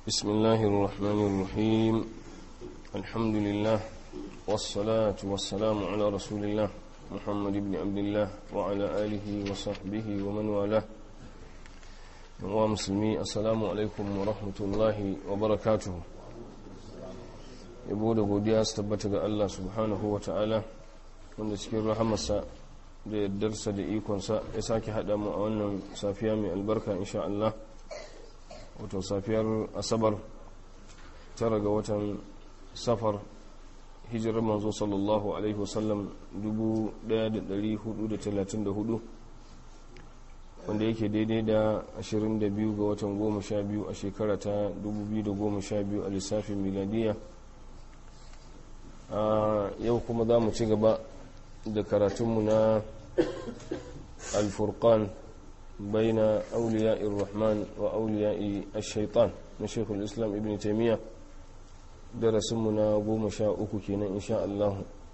بسم الله الرحمن الرحيم الحمد لله والصلاة والسلام على رسول الله محمد بن عبد الله وعلى آله وصحبه ومن والاه ومسلمي السلام عليكم ورحمة الله وبركاته yabo da godiya su tabbata ga Allah subhanahu wa ta'ala wanda cikin rahamarsa da yardarsa da ikonsa ya sake haɗa mu a wannan safiya mai albarka insha Allah wato safiyar asabar tara ga watan safar hijirar manzo sallallahu alaihi wasallam 1434 wanda yake daidai da 22 ga watan 12 a shekara ta 2012 a lissafin miladiya a yau kuma za mu ci gaba da karatunmu na alfurkan بين أولياء الرحمن وأولياء الشيطان من شيخ الإسلام ابن تيمية درسمنا قوم شاء أكوكينا إن شاء الله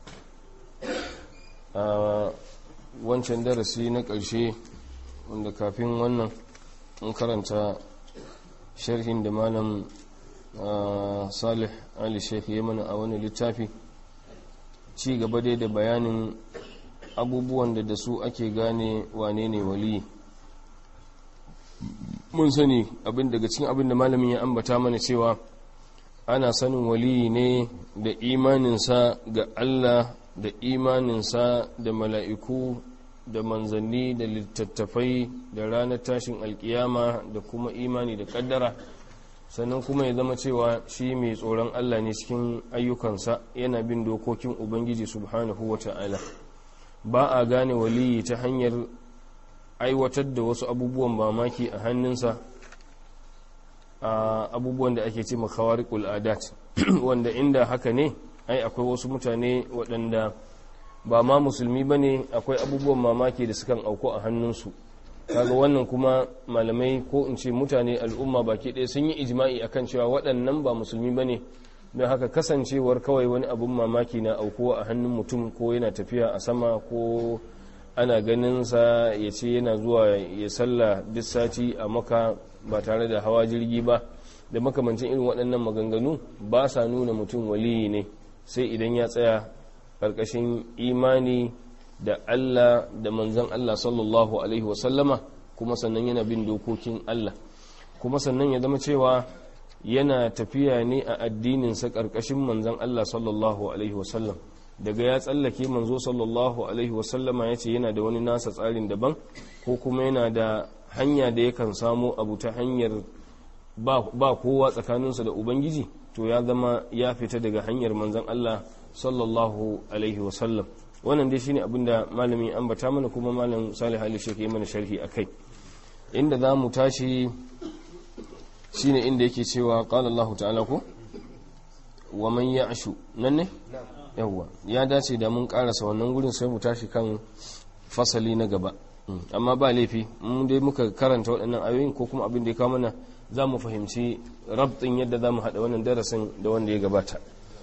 wancan darasi na ƙarshe wanda kafin wannan in karanta sharhin da malam salih ali sheikh ya mana a wani littafi ci gaba dai da bayanin abubuwan da da su ake gane wane ne waliyi mun sani abin daga cikin abin da malamin ya ambata mana cewa ana sanin waliyi ne da imaninsa ga Allah da imaninsa da mala'iku da manzanni da littattafai da ranar tashin alkiyama da kuma imani da kaddara sannan kuma ya zama cewa shi mai tsoron Allah ne cikin ayyukansa yana bin dokokin Ubangiji subhanahu wa ta'ala ba a gane waliyi ta hanyar aiwatar da wasu abubuwan mamaki a hannunsa a abubuwan da ake ce makawariƙul adat wanda inda haka ne ai akwai wasu mutane waɗanda ba ma musulmi ba ne akwai abubuwan mamaki da sukan auku a hannunsu kaga wannan kuma malamai ko in ce mutane al'umma baki ɗaya sun yi ijma'i akan cewa waɗannan ba musulmi ba ne don haka kasancewar kawai wani abun mamaki na aukuwa a hannun mutum ko yana tafiya a sama ko ana ganinsa ya ce yana zuwa ya salla duk sati a maka ba tare da hawa jirgi ba da makamancin irin waɗannan maganganu ba sa nuna mutum waliyi ne sai idan ya tsaya ƙarƙashin imani da Allah da manzan Allah sallallahu Alaihi wasallama kuma sannan yana bin dokokin Allah kuma sannan ya zama cewa yana tafiya ne a addininsa ƙarƙashin manzan Allah sallallahu Alaihi wasallam daga ya tsallake manzo sallallahu alaihi wasallama ya ce yana da wani nasa tsarin daban ko kuma yana da hanya da yakan samo abu ta hanyar ba kowa tsakaninsa da ubangiji to ya zama ya fita daga hanyar manzan Allah sallallahu alaihi wasallam wannan dai shine abin da malami ambata mana kuma malam salih ali shekhi mana sharhi akai inda za mu tashi shine inda yake cewa qala Allah ta'ala ko wa man ya'shu nan ne yawwa ya dace da mun karasa wannan gurin sai mu tashi kan fasali na gaba amma ba laifi mun dai muka karanta waɗannan ayoyin ko kuma abin da ya kawo mana za mu fahimci rabtin yadda za mu haɗa wannan darasin da wanda ya gabata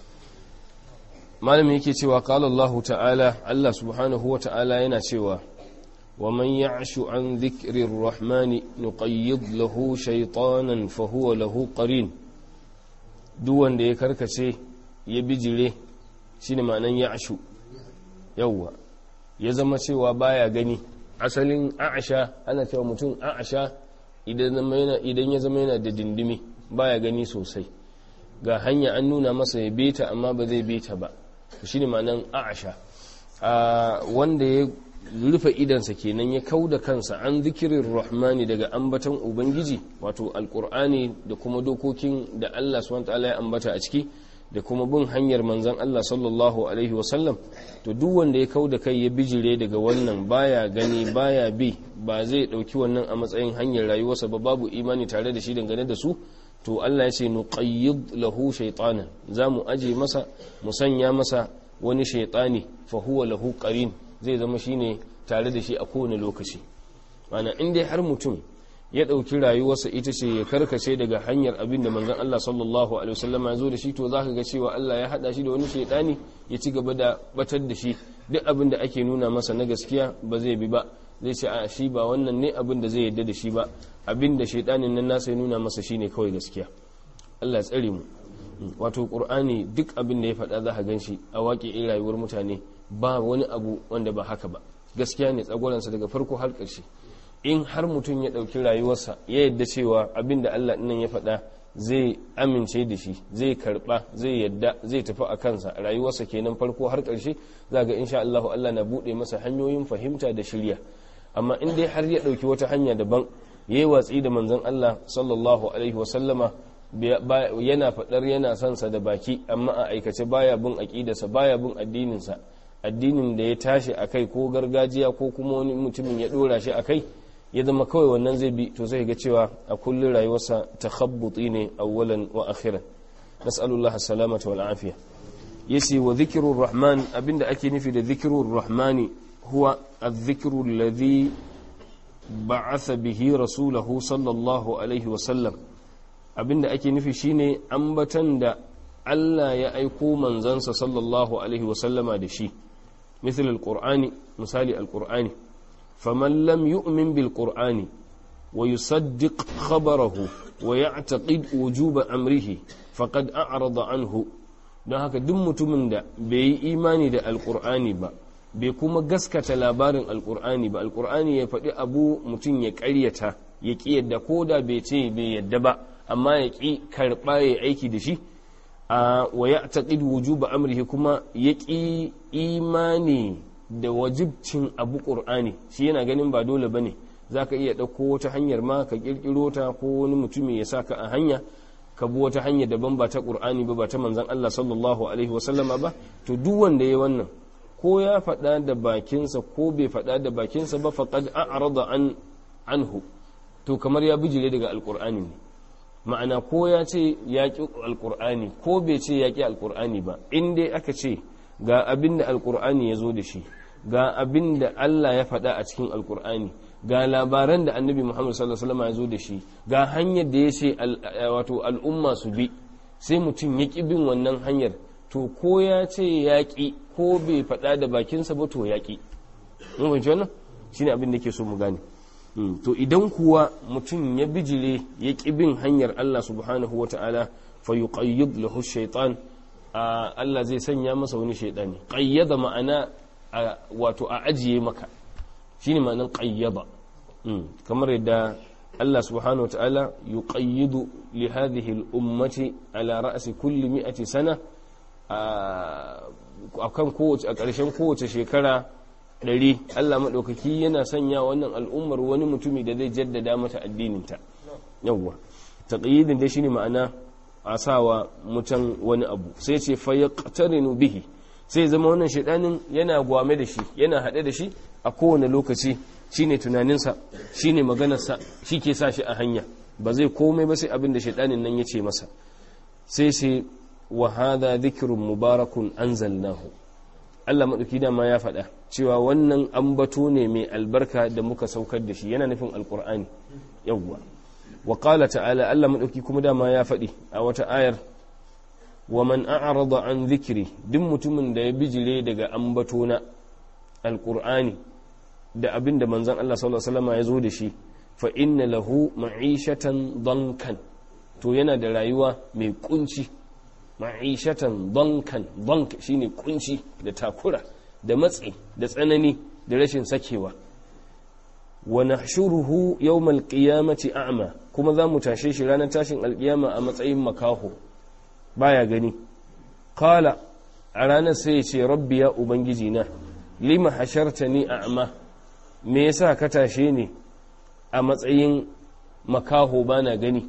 malami yake cewa qala Allah ta'ala Allah subhanahu wa ta'ala yana cewa wa man ya'shu an dhikri ar-rahman nuqayyid lahu shaytanan fa huwa lahu qarin duk wanda ya karkace ya bijire shine ma'anan ya'shu yawwa ya zama cewa baya gani asalin a'asha ana cewa mutum a'asha idan ya zama yana da dindimi baya gani sosai ga hanya an nuna masa ya beta amma ba zai beta ba shine ma'anan a'asha wanda ya rufe idansa kenan ya kau da kansa an zikirin rahmani daga ambatan ubangiji wato alkur'ani da kuma dokokin da allah swt ya ambata a ciki da kuma bin hanyar manzan Allah sallallahu Alaihi wasallam to duk wanda ya kau da kai ya bijire daga wannan baya gani baya bi ba zai ɗauki wannan a matsayin hanyar rayuwarsa ba babu imani tare da shi dangane da su to Allah ya ce nuqayyid lahu shaytanan zamu aje masa mu sanya masa wani shaytani fa huwa lahu qarin zai zama shine tare da shi a kowane lokaci mana in dai har mutum ya ɗauki rayuwarsa ita ce ya karkace daga hanyar abin da manzon Allah sallallahu alaihi wasallam ya zo da shi to zaka ga cewa Allah ya hada shi da wani shaydani ya ci gaba da batar da shi duk abin da ake nuna masa na gaskiya ba zai bi ba zai ce a shi ba wannan ne abin da zai yadda da shi ba abin da shaidanin nan nasa ya nuna masa shine kawai gaskiya Allah tsare mu wato qur'ani duk abin da ya faɗa za ka ganshi a waƙe in rayuwar mutane ba wani abu wanda ba haka ba gaskiya ne tsagoransa daga farko har ƙarshe in har mutum ya ɗauki rayuwarsa ya yadda cewa abin da Allah nan ya faɗa zai amince da shi zai karɓa zai yadda zai tafi a kansa rayuwarsa kenan farko har ƙarshe za ga insha Allah Allah na buɗe masa hanyoyin fahimta da shirya amma in dai har ya ɗauki wata hanya daban ya yi watsi da manzon Allah sallallahu alaihi wasallama yana faɗar yana son sa da baki amma a aikace baya bin aƙidarsa baya bin addininsa addinin da ya tashi a kai ko gargajiya ko kuma wani mutumin ya ɗora shi a kai ya zama kawai wannan zai bi to zai ga cewa a kullum rayuwarsa takhabbuti ne awwalan wa akhiran nas'alullah salamata wal afiya yace wa dhikrur rahman abinda ake nufi da dhikrur rahmani huwa adh-dhikru alladhi ba'atha bihi rasulahu sallallahu alaihi wa sallam abinda ake nufi shine ambatan da Allah ya aiko manzansa sallallahu alaihi wa sallama da shi مثل القرآن مثال القرآن فمن لم يؤمن بالقرآن ويصدق خبره ويعتقد وجوب أمره فقد أعرض عنه don haka duk mutumin da bai yi imani da alkur'ani ba bai kuma gaskata labarin alkur'ani ba alkur'ani ya faɗi abu mutum ya ƙaryata ya ƙi yadda ko da bai ce bai yadda ba amma ya ƙi karɓa ya aiki da shi a wa ya taƙid wujuba amrihi kuma ya ƙi imani da wajibcin abu ƙur'ani shi yana ganin ba dole ba ne za ka iya ɗauko wata hanyar ma ka ƙirƙiro ta ko wani mutumi ya sa ka a hanya ka bi wata hanya daban ba ta ƙur'ani ba ba ta manzan Allah sallallahu alaihi wasallama ba to duk wanda ya wannan ko ya faɗa da bakinsa ko bai faɗa da bakinsa ba faqad a'rada an anhu to kamar ya bijire daga alƙur'ani ne ma'ana ko ya ce ya ƙi alƙur'ani ko bai ce ya ƙi alƙur'ani ba in dai aka ce ga abin da alƙur'ani ya zo da shi ga abin da Allah ya faɗa a cikin alƙur'ani ga labaran da annabi Muhammad sallallahu alaihi wasallam ya zo da shi ga hanyar da ya ce wato al'umma su bi sai mutum ya ƙi bin wannan hanyar to ko ya ce ya ƙi ko bai faɗa da bakinsa ba to ya ƙi mun fahimci wannan shine abin da ke so mu gane to idan kuwa mutum ya bijire ya ƙi bin hanyar Allah subhanahu wata'ala fa yuqayyid lahu shaytan Allah zai sanya masa wani shaydani qayyada ma'ana wato a ajiye maka shine ma'anar qayyada kamar yadda Allah subhanahu wata'ala yuqayyidu li hadhihi al-ummati ala ra'si kulli mi'ati sana akan kowace a ƙarshen kowace shekara ɗari Allah maɗaukaki yana sanya wannan al'ummar wani mutumi da zai jaddada mata addininta yawwa taqyidin dai shine ma'ana a sawa mutan wani abu sai ce fa yaqtarinu bihi sai zama wannan shaidanin yana gwame da shi yana haɗe da shi a kowane lokaci shine tunaninsa shine maganarsa shi ke sa shi a hanya ba zai komai ba sai abin da shaidanin nan ya ce masa sai sai wa hadha dhikrun mubarakun anzalnahu Allah maɗauki dama ya faɗa cewa wannan ambato ne mai albarka da muka saukar da shi yana nufin alkur'ani yawwa wa qala ta'ala Allah maɗauki kuma dama ya faɗi a wata ayar wa man a'rada an zikiri duk mutumin da ya bijire daga ambato na alkur'ani da abin da manzon Allah sallallahu alaihi wasallam ya zo da shi fa inna lahu ma'ishatan dankan to yana da rayuwa mai kunci ma'ishatan donkan donk shine kunci da takura da matsi da tsanani da rashin sakewa wa nahshuruhu yawmal qiyamati a'ma kuma za mu tashe shi ranar tashin alkiyama a matsayin makaho baya gani qala a ranar sai ya ce rabbi ya ubangiji na lima hashartani a'ma me yasa ka tashe ni a matsayin makaho bana gani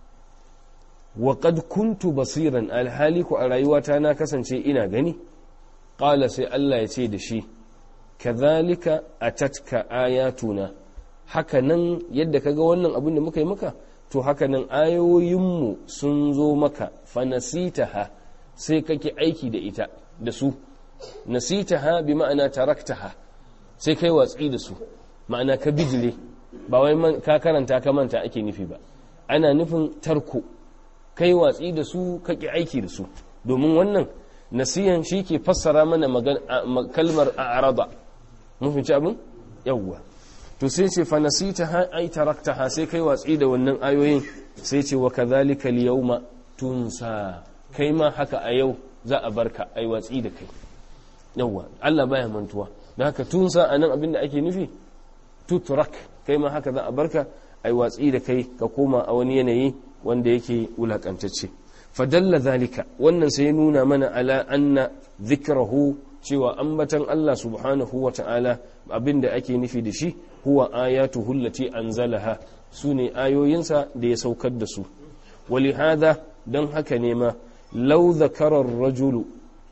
wa qad kuntu basiran alhali ku a rayuwata na kasance ina gani qala sai Allah ya ce da shi kadhalika atatka ayatuna haka nan yadda kaga wannan abin da muka yi maka to haka nan ayoyinmu sun zo maka fa nasitaha sai kake aiki da ita da su nasitaha bi ma'ana taraktaha sai kai watsi da su ma'ana ka bijire ba wai ka karanta ka manta ake nufi ba ana nufin tarko kai watsi da su kake aiki da su domin wannan nasiyan shi ke fassara mana kalmar a'rada mun fice abin yawwa to sai ce fa nasita ha ai taraktaha sai kai watsi da wannan ayoyin sai ce wa kadhalika al-yawma tunsa kai ma haka a yau za a barka ai watsi da kai yawwa Allah baya mantuwa da haka tunsa anan abin da ake nufi tutrak kai ma haka za a barka ai watsi da kai ka koma a wani yanayi wanda yake wulakantacce fadalla zalika wannan sai nuna mana ala anna zikrahu cewa ambatan Allah subhanahu wa ta'ala abinda ake nufi da shi huwa ayatuhu allati anzalaha sune ayoyinsa da ya saukar da su walihada dan haka ne ma law zakara ar-rajulu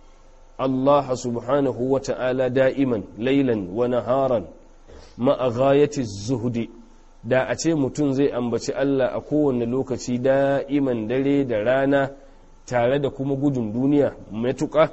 Allah subhanahu wa ta'ala da'iman laylan wa naharan ma'a ghayati zuhdi da a ce mutum zai ambaci Allah a kowane lokaci da'iman dare da rana tare da kuma gudun duniya matuƙa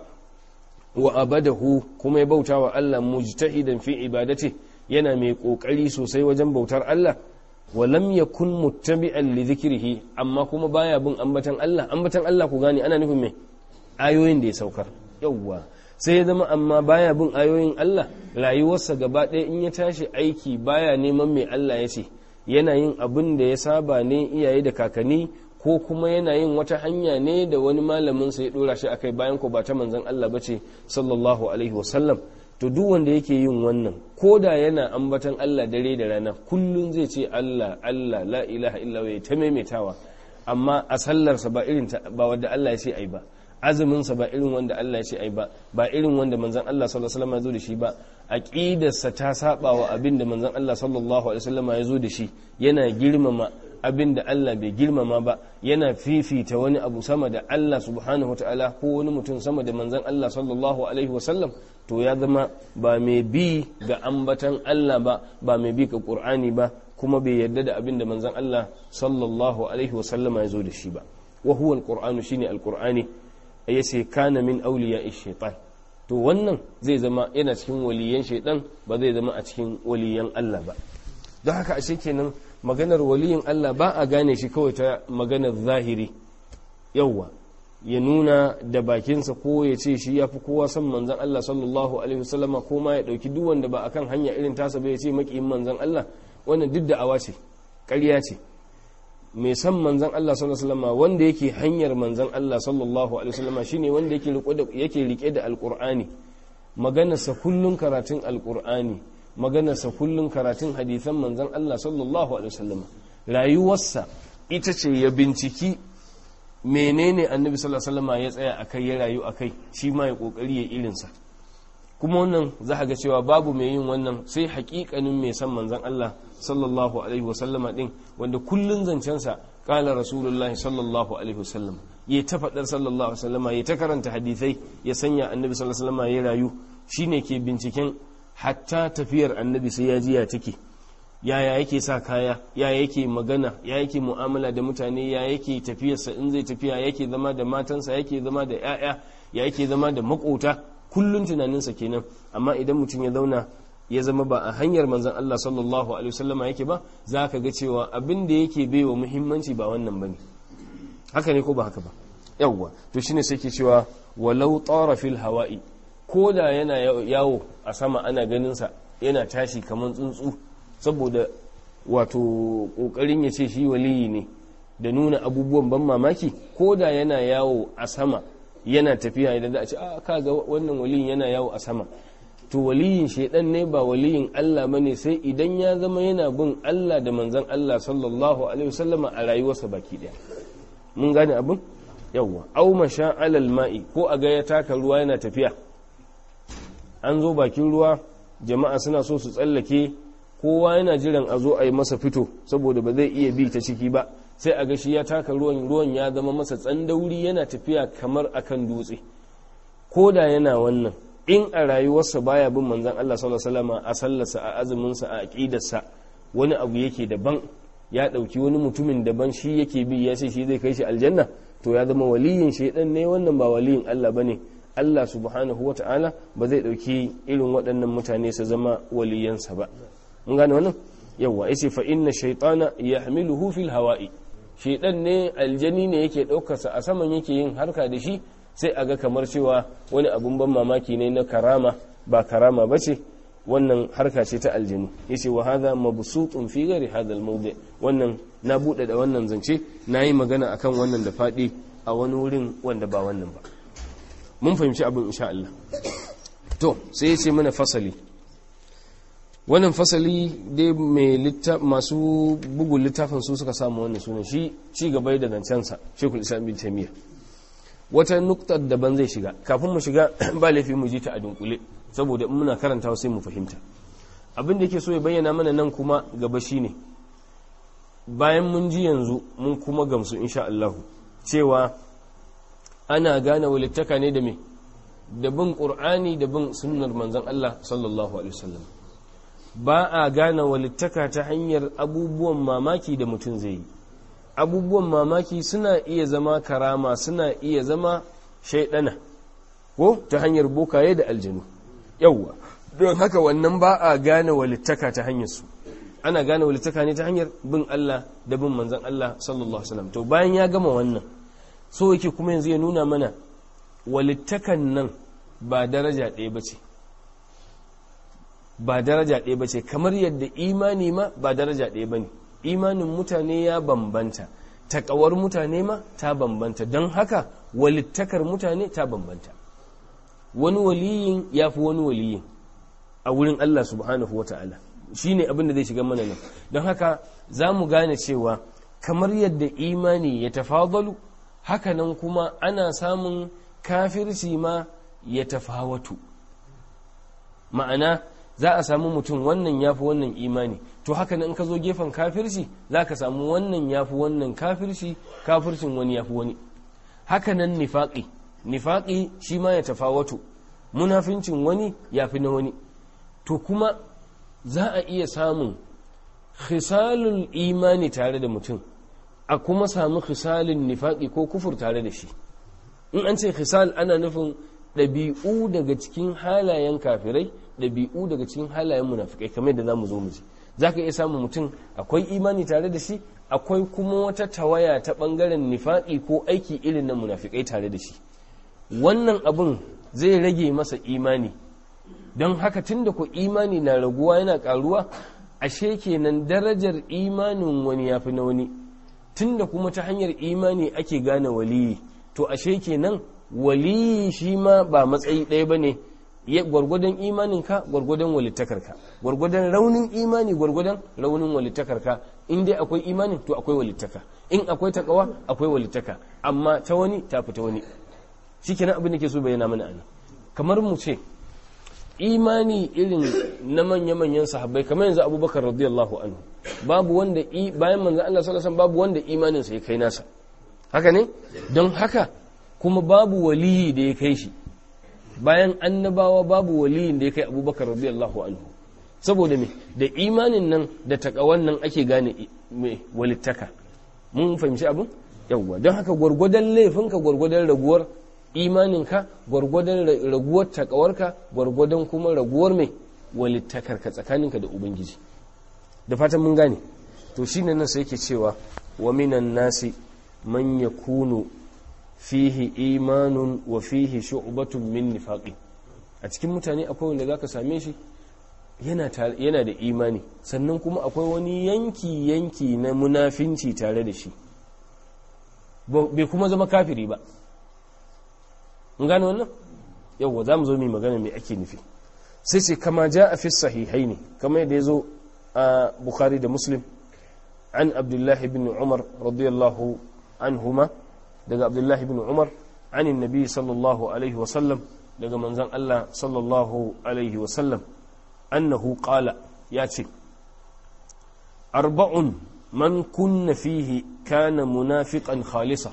wa abadahu kuma ya bauta wa Allah mujtahidan fi ibadati yana mai ƙoƙari sosai wajen bautar Allah wa lam yakun muttabi'an li dhikrihi amma kuma baya bin ambatan Allah ambatan Allah ku gane ana nufin me ayoyin da ya saukar yawwa sai ya zama amma baya bin ayoyin Allah rayuwarsa gaba ɗaya in ya tashi aiki baya neman mai Allah ya ce yana yin abin da ya saba ne iyaye da kakanni ko kuma yana yin wata hanya ne da wani malamin sa ya dora shi akai bayan ko ba ta manzon Allah bace sallallahu alaihi wasallam to duk wanda yake yin wannan ko da yana ambatan Allah dare da rana kullun zai ce Allah Allah la ilaha illa wa ta maimaitawa amma a sallarsa ba irin ba wanda Allah ya ce ai ba azuminsa ba irin wanda Allah ya ce ai ba ba irin wanda manzon Allah sallallahu alaihi wasallam ya zo da shi ba aqidarsa ta saba wa abin da manzon Allah sallallahu alaihi wasallam ya zo da shi yana girmama abin da Allah bai girmama ba yana fifita wani abu sama da Allah subhanahu wataala ko wani mutum sama da manzon Allah sallallahu alaihi wasallam to ya zama ba mai bi ga ambatan Allah ba ba mai bi ga Qur'ani ba kuma bai yarda da abin da manzon Allah sallallahu alaihi wasallam ya zo da shi ba wa huwa al-Qur'anu shine al-Qur'ani ya ce kana min auliya shaitan to wannan zai zama yana cikin waliyan shaitan ba zai zama a cikin waliyan Allah ba don haka ashe kenan maganar waliyin Allah ba a gane shi kawai ta maganar zahiri yauwa ya nuna da bakinsa ko ya ce shi ya fi kowa son manzan Allah sallallahu alaihi wasallama ko ma ya ɗauki duk wanda ba akan hanya irin tasa ba ya ce maƙiyin manzan Allah wannan duk da awa ce ƙarya ce mai san manzan Allah sallallahu alaihi wasallam wanda yake hanyar manzan Allah sallallahu alaihi wasallam shine wanda yake rike da yake rike da alqur'ani maganarsa kullun karatun alqur'ani maganarsa kullun karatun hadisan manzan Allah sallallahu alaihi wasallam rayuwarsa ita ce ya binciki menene annabi sallallahu alaihi wasallam ya tsaya akai ya rayu akai shi ma ya kokari ya irinsa kuma wannan za ga cewa babu mai yin wannan sai hakikanin mai san manzan Allah sallallahu alaihi wasallama din wanda kullun zancensa kala rasulullahi sallallahu alaihi wasallam ya ta faɗar sallallahu alaihi wasallama ya ta karanta hadithai ya sanya annabi sallallahu alaihi wasallama ya rayu shine ke binciken hatta tafiyar annabi sai ya ji ya take yaya yake sa kaya ya yake magana ya yake mu'amala da mutane ya yake tafiyarsa in zai tafiya yake zama da matansa yake zama da 'ya'ya ya yake zama da makota kullun tunaninsa kenan amma idan mutum ya zauna ya zama ba a hanyar manzon Allah sallallahu alaihi wasallama yake ba za ka ga cewa abin da yake baiwa muhimmanci ba wannan bane haka ne ko ba haka ba yawwa to shine sai ke cewa walau tara fil hawa'i ko da yana yawo a sama ana ganin sa yana tashi kamar tsuntsu saboda wato kokarin ya ce shi waliyi ne da nuna abubuwan ban mamaki ko da yana yawo a sama yana tafiya idan za a ce a kaga wannan waliyin yana yawo a sama to waliyin shaidan ne ba waliyin Allah bane sai idan ya zama yana bin Allah da manzon Allah sallallahu alaihi wasallama a rayuwarsa baki daya mun gane abin yawwa aw masha alal ma'i ko a ga ya taka ruwa yana tafiya an zo bakin ruwa jama'a suna so su tsallake kowa yana jiran a zo a yi masa fito saboda ba zai iya bi ta ciki ba sai a ga shi ya taka ruwan ruwan ya zama masa tsandauri yana tafiya kamar akan dutse ko da yana wannan in a rayuwarsa baya bin manzon Allah sallallahu alaihi wasallam a sallarsa a azuminsa a aqidarsa wani abu yake daban ya dauki wani mutumin daban shi yake bi ya ce shi zai kai shi aljanna to ya zama waliyin shaidan ne wannan ba waliyin Allah bane Allah subhanahu wata'ala ba zai dauki irin waɗannan mutane su zama waliyansa ba mun gane wannan yawa yace fa inna shaytana yahmiluhu fil hawa'i shaidan ne aljani ne yake ɗaukarsa a saman yake yin harka da shi sai a ga kamar cewa wani abun ban mamaki ne na karama ba karama ba ce wannan harka ce ta aljani yace wa hadha mabsutun fi ghairi hadha al wannan na bude da wannan zance nayi magana akan wannan da fadi a wani wurin wanda ba wannan ba mun fahimci abin insha Allah to sai ya ce mana fasali wannan fasali dai mai masu bugun littafin su suka samu wannan sunan shi ci gaba da zancensa shekul islam bin taimiyya wata nuktar daban zai shiga kafin mu shiga ba laifi mu ji ta a dunkule saboda in muna karantawa sai mu fahimta abin da yake so ya bayyana mana nan kuma gaba shine bayan mun ji yanzu mun kuma gamsu insha Allah cewa ana gane walittaka ne da me da bin qur'ani da bin sunnar manzon Allah sallallahu alaihi wasallam ba a gane walittaka ta hanyar abubuwan mamaki da mutum zai yi abubuwan mamaki suna iya zama karama suna iya zama shaidana ko ta hanyar bokaye da aljanu yauwa don haka wannan ba a gane walittaka ta hanyar su ana gane walittaka ne ta hanyar bin Allah da bin manzon Allah sallallahu alaihi wasallam to bayan ya gama wannan so yake kuma yanzu ya nuna mana walittakan nan ba daraja ɗaya bace ba daraja ɗaya bace kamar yadda imani ma ba daraja ɗaya bane imanin mutane ya bambanta taƙawar mutane ma ta bambanta don haka walittakar mutane ta bambanta wani waliyin ya fi wani waliyin a wurin Allah subhanahu wa ta'ala shi ne abin da zai shiga mana nan don haka za mu gane cewa kamar yadda imani ya tafadalu hakanan kuma ana samun kafirci ma ya tafawatu ma'ana za a samu mutum wannan ya fi wannan imani to haka in ka zo gefen kafirci za ka samu wannan ya fi wannan kafirci kafircin wani ya fi wani haka nan nifaƙi nifaƙi shi ma ya tafawatu munafincin wani ya fi na wani to kuma za a iya samun khisalul imani tare da mutum a kuma samu khisalin nifaƙi ko kufur tare da shi in an ce khisal ana nufin ɗabi'u daga cikin halayen kafirai ɗabi'u daga cikin halayen munafikai kamar da za mu zo mu ji za ka iya samun mutum akwai imani tare da shi akwai kuma wata tawaya ta ɓangaren nifaƙi ko aiki irin na munafikai tare da shi wannan abin zai rage masa imani don haka tun da ku imani na raguwa yana ƙaruwa ashe kenan darajar imanin wani ya fi na wani tun da kuma ta hanyar imani ake gane waliyi to ashe kenan waliyi shi ma ba matsayi ɗaya ba ne gwargwadon imaninka gwargwadon walittakarka gwargwadon raunin imani gwargwadon raunin walittakarka in dai akwai imani to akwai walittaka in akwai takawa akwai walittaka amma ta wani ta fita wani shikenan abin da ke so bayyana mana ana kamar mu ce imani irin na manya-manyan sahabbai kamar yanzu abubakar radiyallahu anhu babu wanda bayan manzan Allah sallallahu alaihi babu wanda imaninsa ya kai nasa haka ne don haka kuma babu waliyi da ya kai shi bayan annabawa babu waliyin da ya kai abubakar radiyallahu anhu saboda me da imanin nan da takawan nan ake gane me walittaka mun fahimci abin yawwa don haka gwargwadon laifinka gwargwadon raguwar imaninka gwargwadon raguwar takawarka gwargwadon kuma raguwar mai walittakarka tsakaninka da ubangiji da fatan mun gane to shine nan sai yake cewa wa minan nasi man yakunu fihi imanun wa fihi shu'batun min nifaqi a cikin mutane akwai wanda zaka same shi yana yana da imani sannan kuma akwai wani yanki yanki na munafinci tare da shi bai kuma zama kafiri ba mun gane wannan yawwa zamu zo mu magana me ake nufi sai ce kama ja a fi sahihaini kama yadda ya zo a bukhari da muslim an abdullahi bin umar radiyallahu anhuma daga abdullahi bin umar anin nabi sallallahu alaihi wasallam daga manzan Allah sallallahu alaihi wasallam annahu qala ya ce arba'un man kunna fihi kana munafiqan khalisa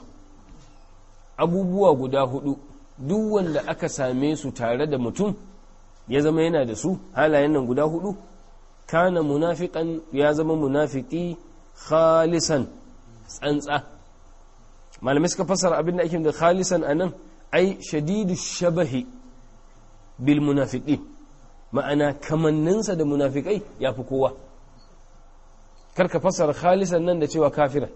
abubuwa guda hudu duk wanda aka same su tare da mutum ya zama yana da su halayen nan guda hudu kana munafiqan ya zama munafiki khalisan tsantsa malamai suka fasara abin da ake da khalisan anan ai shadidu shabahi bil munafiqin ma'ana kamanninsa da munafikai ya fi kowa karka fasara khalisan nan da cewa kafira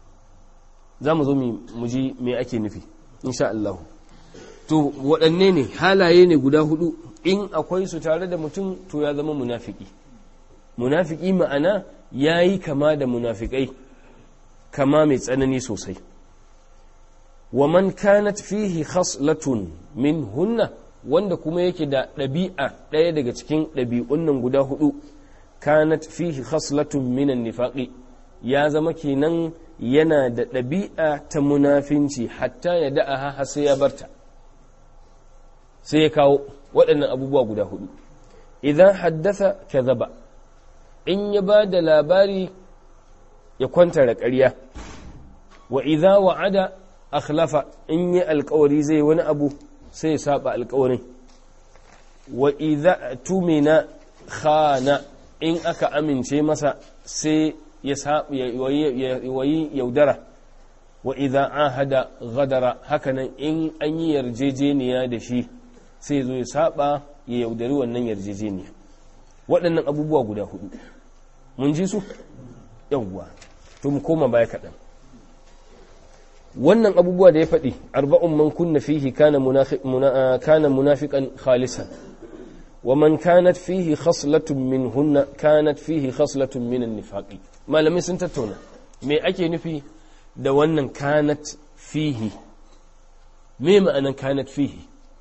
za mu zo mu ji me ake nufi insha Allah to waɗanne ne halaye ne guda hudu in akwai su tare da mutum to ya zama munafiki munafiki ma'ana ya yi kama da munafikai kama mai tsanani sosai wa man kanat fihi khaslatun min hunna wanda kuma yake da ɗabi'a ɗaya daga cikin ɗabi'un nan guda hudu kanat fihi khaslatun minan nifaqi ya zama kenan yana da ɗabi'a ta munafinci hatta ya da'aha har sai ya barta sai ya kawo waɗannan abubuwa guda hudu idan haddasa kadhaba in ya ba da labari ya kwanta da ƙarya wa idza wa'ada akhlafa in yi alkawari zai wani abu sai ya saba alkawarin wa idza tumina khana in aka amince masa sai ya wayi yaudara wa idza ahada ghadara hakanan in an yi yarjejeniya da shi sai zo ya saba ya yaudari wannan yarjejeniya waɗannan abubuwa guda hudu mun ji su yawwa to mu koma baya kaɗan wannan abubuwa da ya faɗi arba'un man kunna fihi kana munafiqan khalisan wa man kanat fihi khaslatun min hunna kanat fihi khaslatun min an-nifaqi malamai sun tattauna me ake nufi da wannan kanat fihi me ma'anan kanat fihi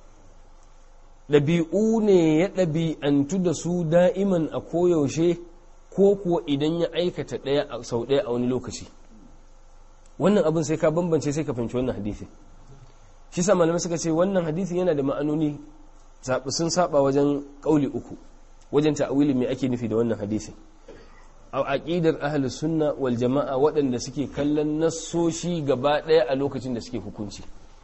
ɗabi'u ne ya ɗabi'antu da su da'iman a koyaushe ko kuwa idan ya aikata ɗaya sau ɗaya a wani lokaci wannan abin sai ka bambance sai ka fahimci wannan hadisi shi sa malamai suka ce wannan hadisi yana da ma'anoni sun saba wajen ƙauli uku wajen ta'awili mai ake nufi da wannan hadisi a aqidar ahlus sunna wal jama'a waɗanda suke kallon nassoshi gaba ɗaya a lokacin da suke hukunci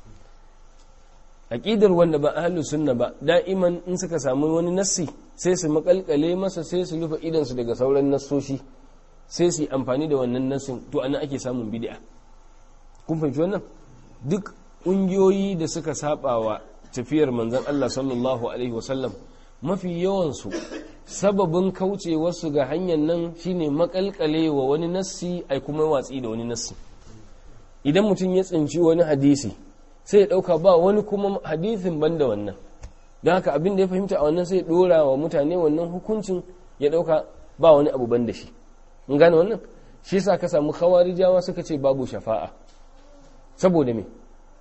aqidar wanda ba ahlus sunna ba da'iman in suka samu wani nassi sai su makalkale masa sai su rufe idan su daga sauran nassoshi sai su yi amfani da wannan nassin to ana ake samun bid'a kun fahimci wannan duk ƙungiyoyi da suka saba wa tafiyar manzon Allah sallallahu alaihi wasallam mafi yawan su sababin kaucewarsu ga hanyar nan shine makalkale wa wani nassi ai kuma watsi da wani nassi idan mutum ya tsinci wani hadisi sai ya dauka ba wani kuma hadisin banda wannan don haka abin da ya fahimta a wannan sai ya dora wa mutane wannan hukuncin ya dauka ba wani abu banda shi in gane wannan shi yasa ka samu khawarijawa suka ce babu shafa'a saboda me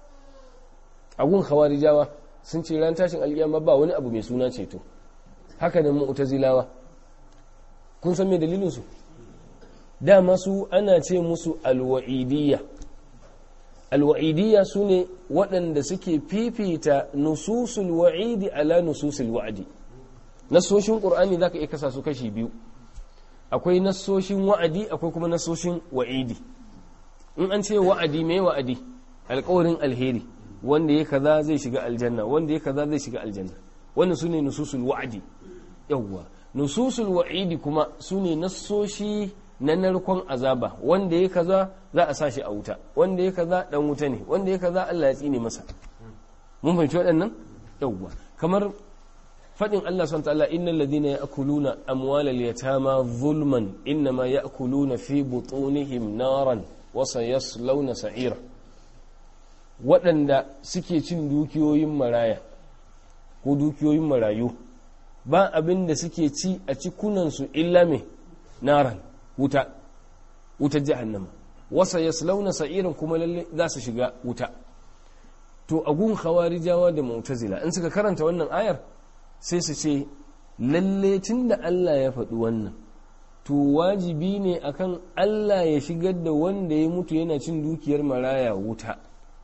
agun khawarijawa sun ce ran tashin alkiyama ba wani abu mai suna ceto haka da mu'tazilawa kun san me dalilin su dama su ana ce musu alwa'idiyya alwa'idiyya su ne waɗanda suke fifita nususul wa'idi ala nususul wa'adi nassoshin ƙur'ani za ka iya kasa su kashi biyu akwai nassoshin wa'adi akwai kuma nassoshin wa'idi in an ce wa'adi mai wa'adi alƙawarin alheri wanda ya kaza zai shiga aljanna wanda ya kaza zai shiga aljanna wannan su ne nususul wa'adi yawwa nususul wa'idi kuma su ne nassoshi na narkon azaba wanda ya kaza za a sashi a wuta wanda ya kaza dan wuta ne wanda ya kaza Allah ya tsine masa mun fahimci waɗannan yawwa kamar fadin Allah subhanahu ta'ala innal ladina ya'kuluna amwalal yatama zulman innama ya'kuluna fi butunihim naran wa sayaslawna sa'ira waɗanda suke cin dukiyoyin maraya ko dukiyoyin marayu ba abin da suke ci a cikunansu illa me naran wuta wutar jahannama wasa ya launa sa'irin kuma lalle za su shiga wuta to agun khawarijawa da mu'tazila in suka karanta wannan ayar sai su ce lalle tunda Allah ya faɗi wannan to wajibi ne akan Allah ya shigar da wanda ya mutu yana cin dukiyar maraya wuta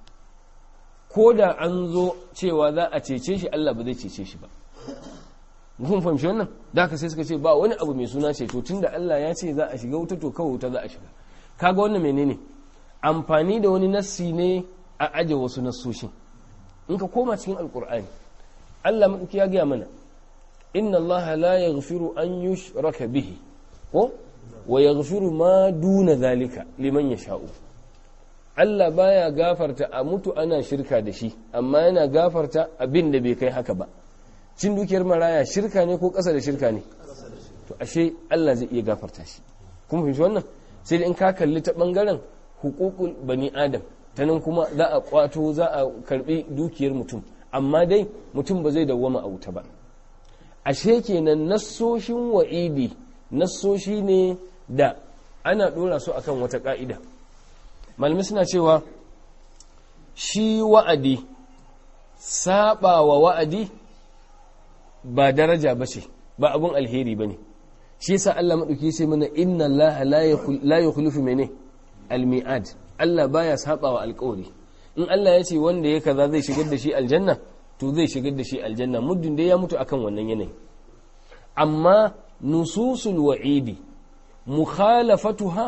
ko da an zo cewa za a cece shi Allah ba zai cece shi ba kun fahimci wannan da haka sai suka ce ba wani abu mai suna ceto tunda Allah ya ce za a shiga wuta to kawai wuta za a shiga kaga wannan menene amfani da wani nassi ne a aje wasu nassoshin in ka koma cikin alkur'ani Allah madauki ya gaya mana inna Allah la yaghfiru an yushraka bihi ko wa yaghfiru ma duna zalika liman yasha'u Allah baya gafarta a mutu ana shirka da shi amma yana gafarta abin da bai kai haka ba cin dukiyar maraya shirka ne ko ƙasa da shirka ne to ashe Allah zai iya gafarta shi kuma fahimci wannan sai in ka kalli ta bangaren hukukul bani adam ta nan kuma za a kwato za a karbi dukiyar mutum amma dai mutum ba zai dawwama a wuta ba ashe kenan nassoshin wa'idi nassoshi ne da ana dora su akan wata ka'ida malamai suna cewa shi wa'adi saba wa wa'adi ba daraja ba ce ba abun alheri ba ne shi yasa Allah maɗauki sai mana inna Allah la yukhlifu mene almi'ad Allah baya saba wa alƙawari in Allah ya ce wanda ya kaza zai shigar da shi aljanna to zai shigar da shi aljanna muddin dai ya mutu akan wannan yanayi amma nususul wa'idi mukhalafatuha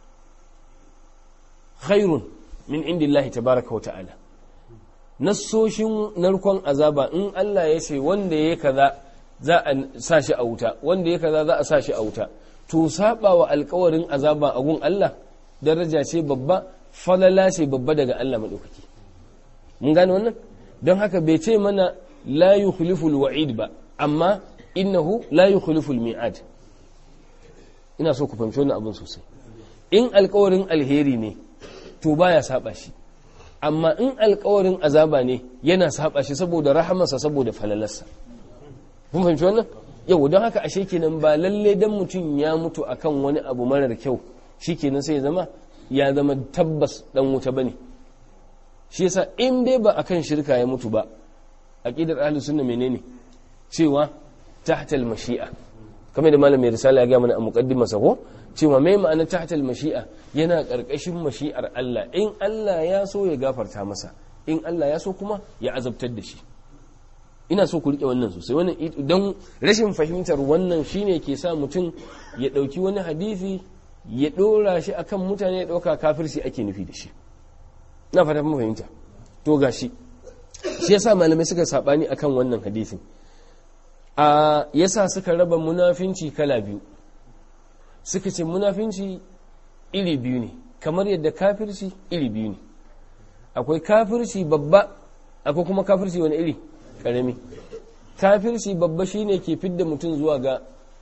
khairun min indillahi tabaraka wa ta'ala nassoshin narkon azaba in Allah ya ce wanda ya kaza za a sa shi a wuta wanda ya kaza za a sa shi a wuta to saba wa alkawarin azaba a gun Allah daraja ce babba falala ce babba daga Allah madaukaki mun gane wannan don haka bai ce mana la yukhlifu alwa'id ba amma innahu la yukhlifu almi'ad ina so ku fahimci wannan abin sosai in alkawarin alheri ne to baya saba shi amma in alkawarin azaba ne yana saba shi saboda rahamarsa saboda falalarsa kun fahimci wannan yau don haka ashe kenan ba lalle dan mutum ya mutu akan wani abu marar kyau shikenan sai ya zama ya zama tabbas dan wuta bane shi yasa in dai ba akan shirka ya mutu ba aqidar ahlus sunna menene cewa tahtal mashi'a kamar da malamin risala ya ga mana a muqaddimarsa ko cewa mai ma'ana tahtal mashi'a yana karkashin mashi'ar Allah in Allah ya so ya gafarta masa in Allah ya so kuma ya azabtar da shi ina so ku rike wannan sosai wannan don rashin fahimtar wannan shine ke sa mutum ya dauki wani hadisi ya dora shi akan mutane ya dauka kafirci ake nufi da shi ina fata mun fahimta to gashi shi yasa malamai suka sabani akan wannan hadisin a yasa suka raba munafinci kala biyu suka ce munafinci iri biyu ne kamar yadda kafirci iri biyu ne akwai kafirci babba akwai kuma kafirci wani iri karami kafirci babba shine ke fidda mutum zuwa ga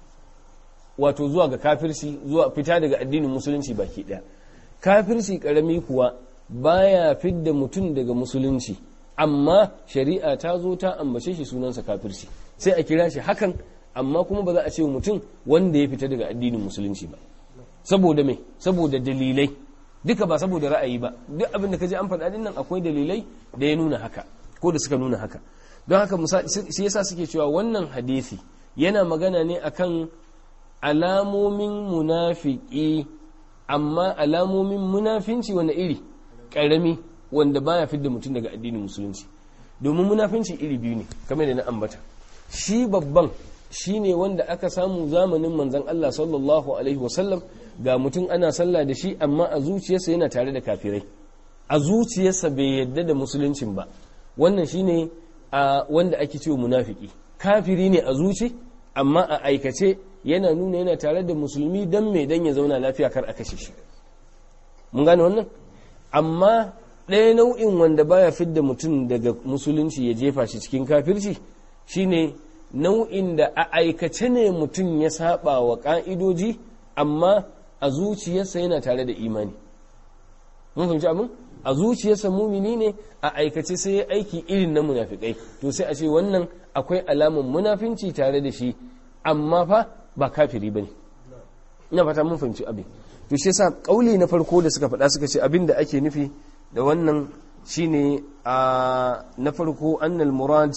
wato zuwa ga kafirci zuwa fita daga addinin musulunci baki daya kafirci karami kuwa baya fidda mutum daga musulunci amma shari'a ta zo ta ambace shi sunansa kafirci sai a kira shi hakan amma kuma ba za a ce mutum wanda ya fita daga addinin musulunci ba saboda me saboda dalilai duka ba saboda ra'ayi ba duk abin da kaje an faɗa din nan akwai dalilai da ya nuna haka ko da suka nuna haka don haka shi yasa suke cewa wannan hadisi yana magana ne akan alamomin munafiki amma alamomin munafinci wani iri karami wanda baya fidda mutum daga addinin musulunci domin munafinci iri biyu ne kamar da na ambata shi babban shi ne wanda aka samu zamanin manzan Allah sallallahu alaihi wasallam ga mutum ana sallah da shi amma a zuciyarsa yana tare da kafirai a zuciyarsa bai yadda da musuluncin ba wannan shi ne wanda ake cewa munafiki kafiri ne a zuci amma a aikace yana nuna yana tare da musulmi don mai dan ya zauna lafiya kar a kashe shi mun gane wannan amma ɗaya nau'in wanda baya fidda mutum daga musulunci ya jefa shi cikin kafirci shine nau'in da a aikace ne mutum ya saba wa ƙa'idoji amma a zuciyarsa yana tare da imani mun fahimci abin a zuciyarsa mumini ne a aikace sai ya aiki irin na munafikai to sai a ce wannan akwai alamun munafinci tare da shi amma fa ba kafiri bane ina fata mun fahimci abin to shi yasa kauli na farko da suka faɗa suka ce abin da ake nufi da wannan shine a na farko annal murad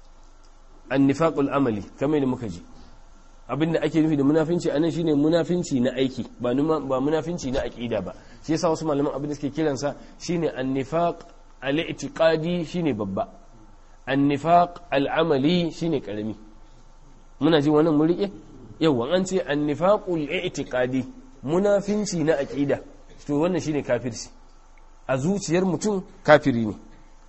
annifaqul amali kamar da muka ji abinda ake nufi da munafinci anan shine munafinci na aiki ba ba munafinci na aqida ba shi yasa wasu malaman abin da suke kiransa shine annifaq al-i'tiqadi shine babba annifaq al-amali shine karami muna ji wannan mun rike yawa an ce annifaqul i'tiqadi munafinci na aqida to wannan shine kafirci a zuciyar mutum kafiri ne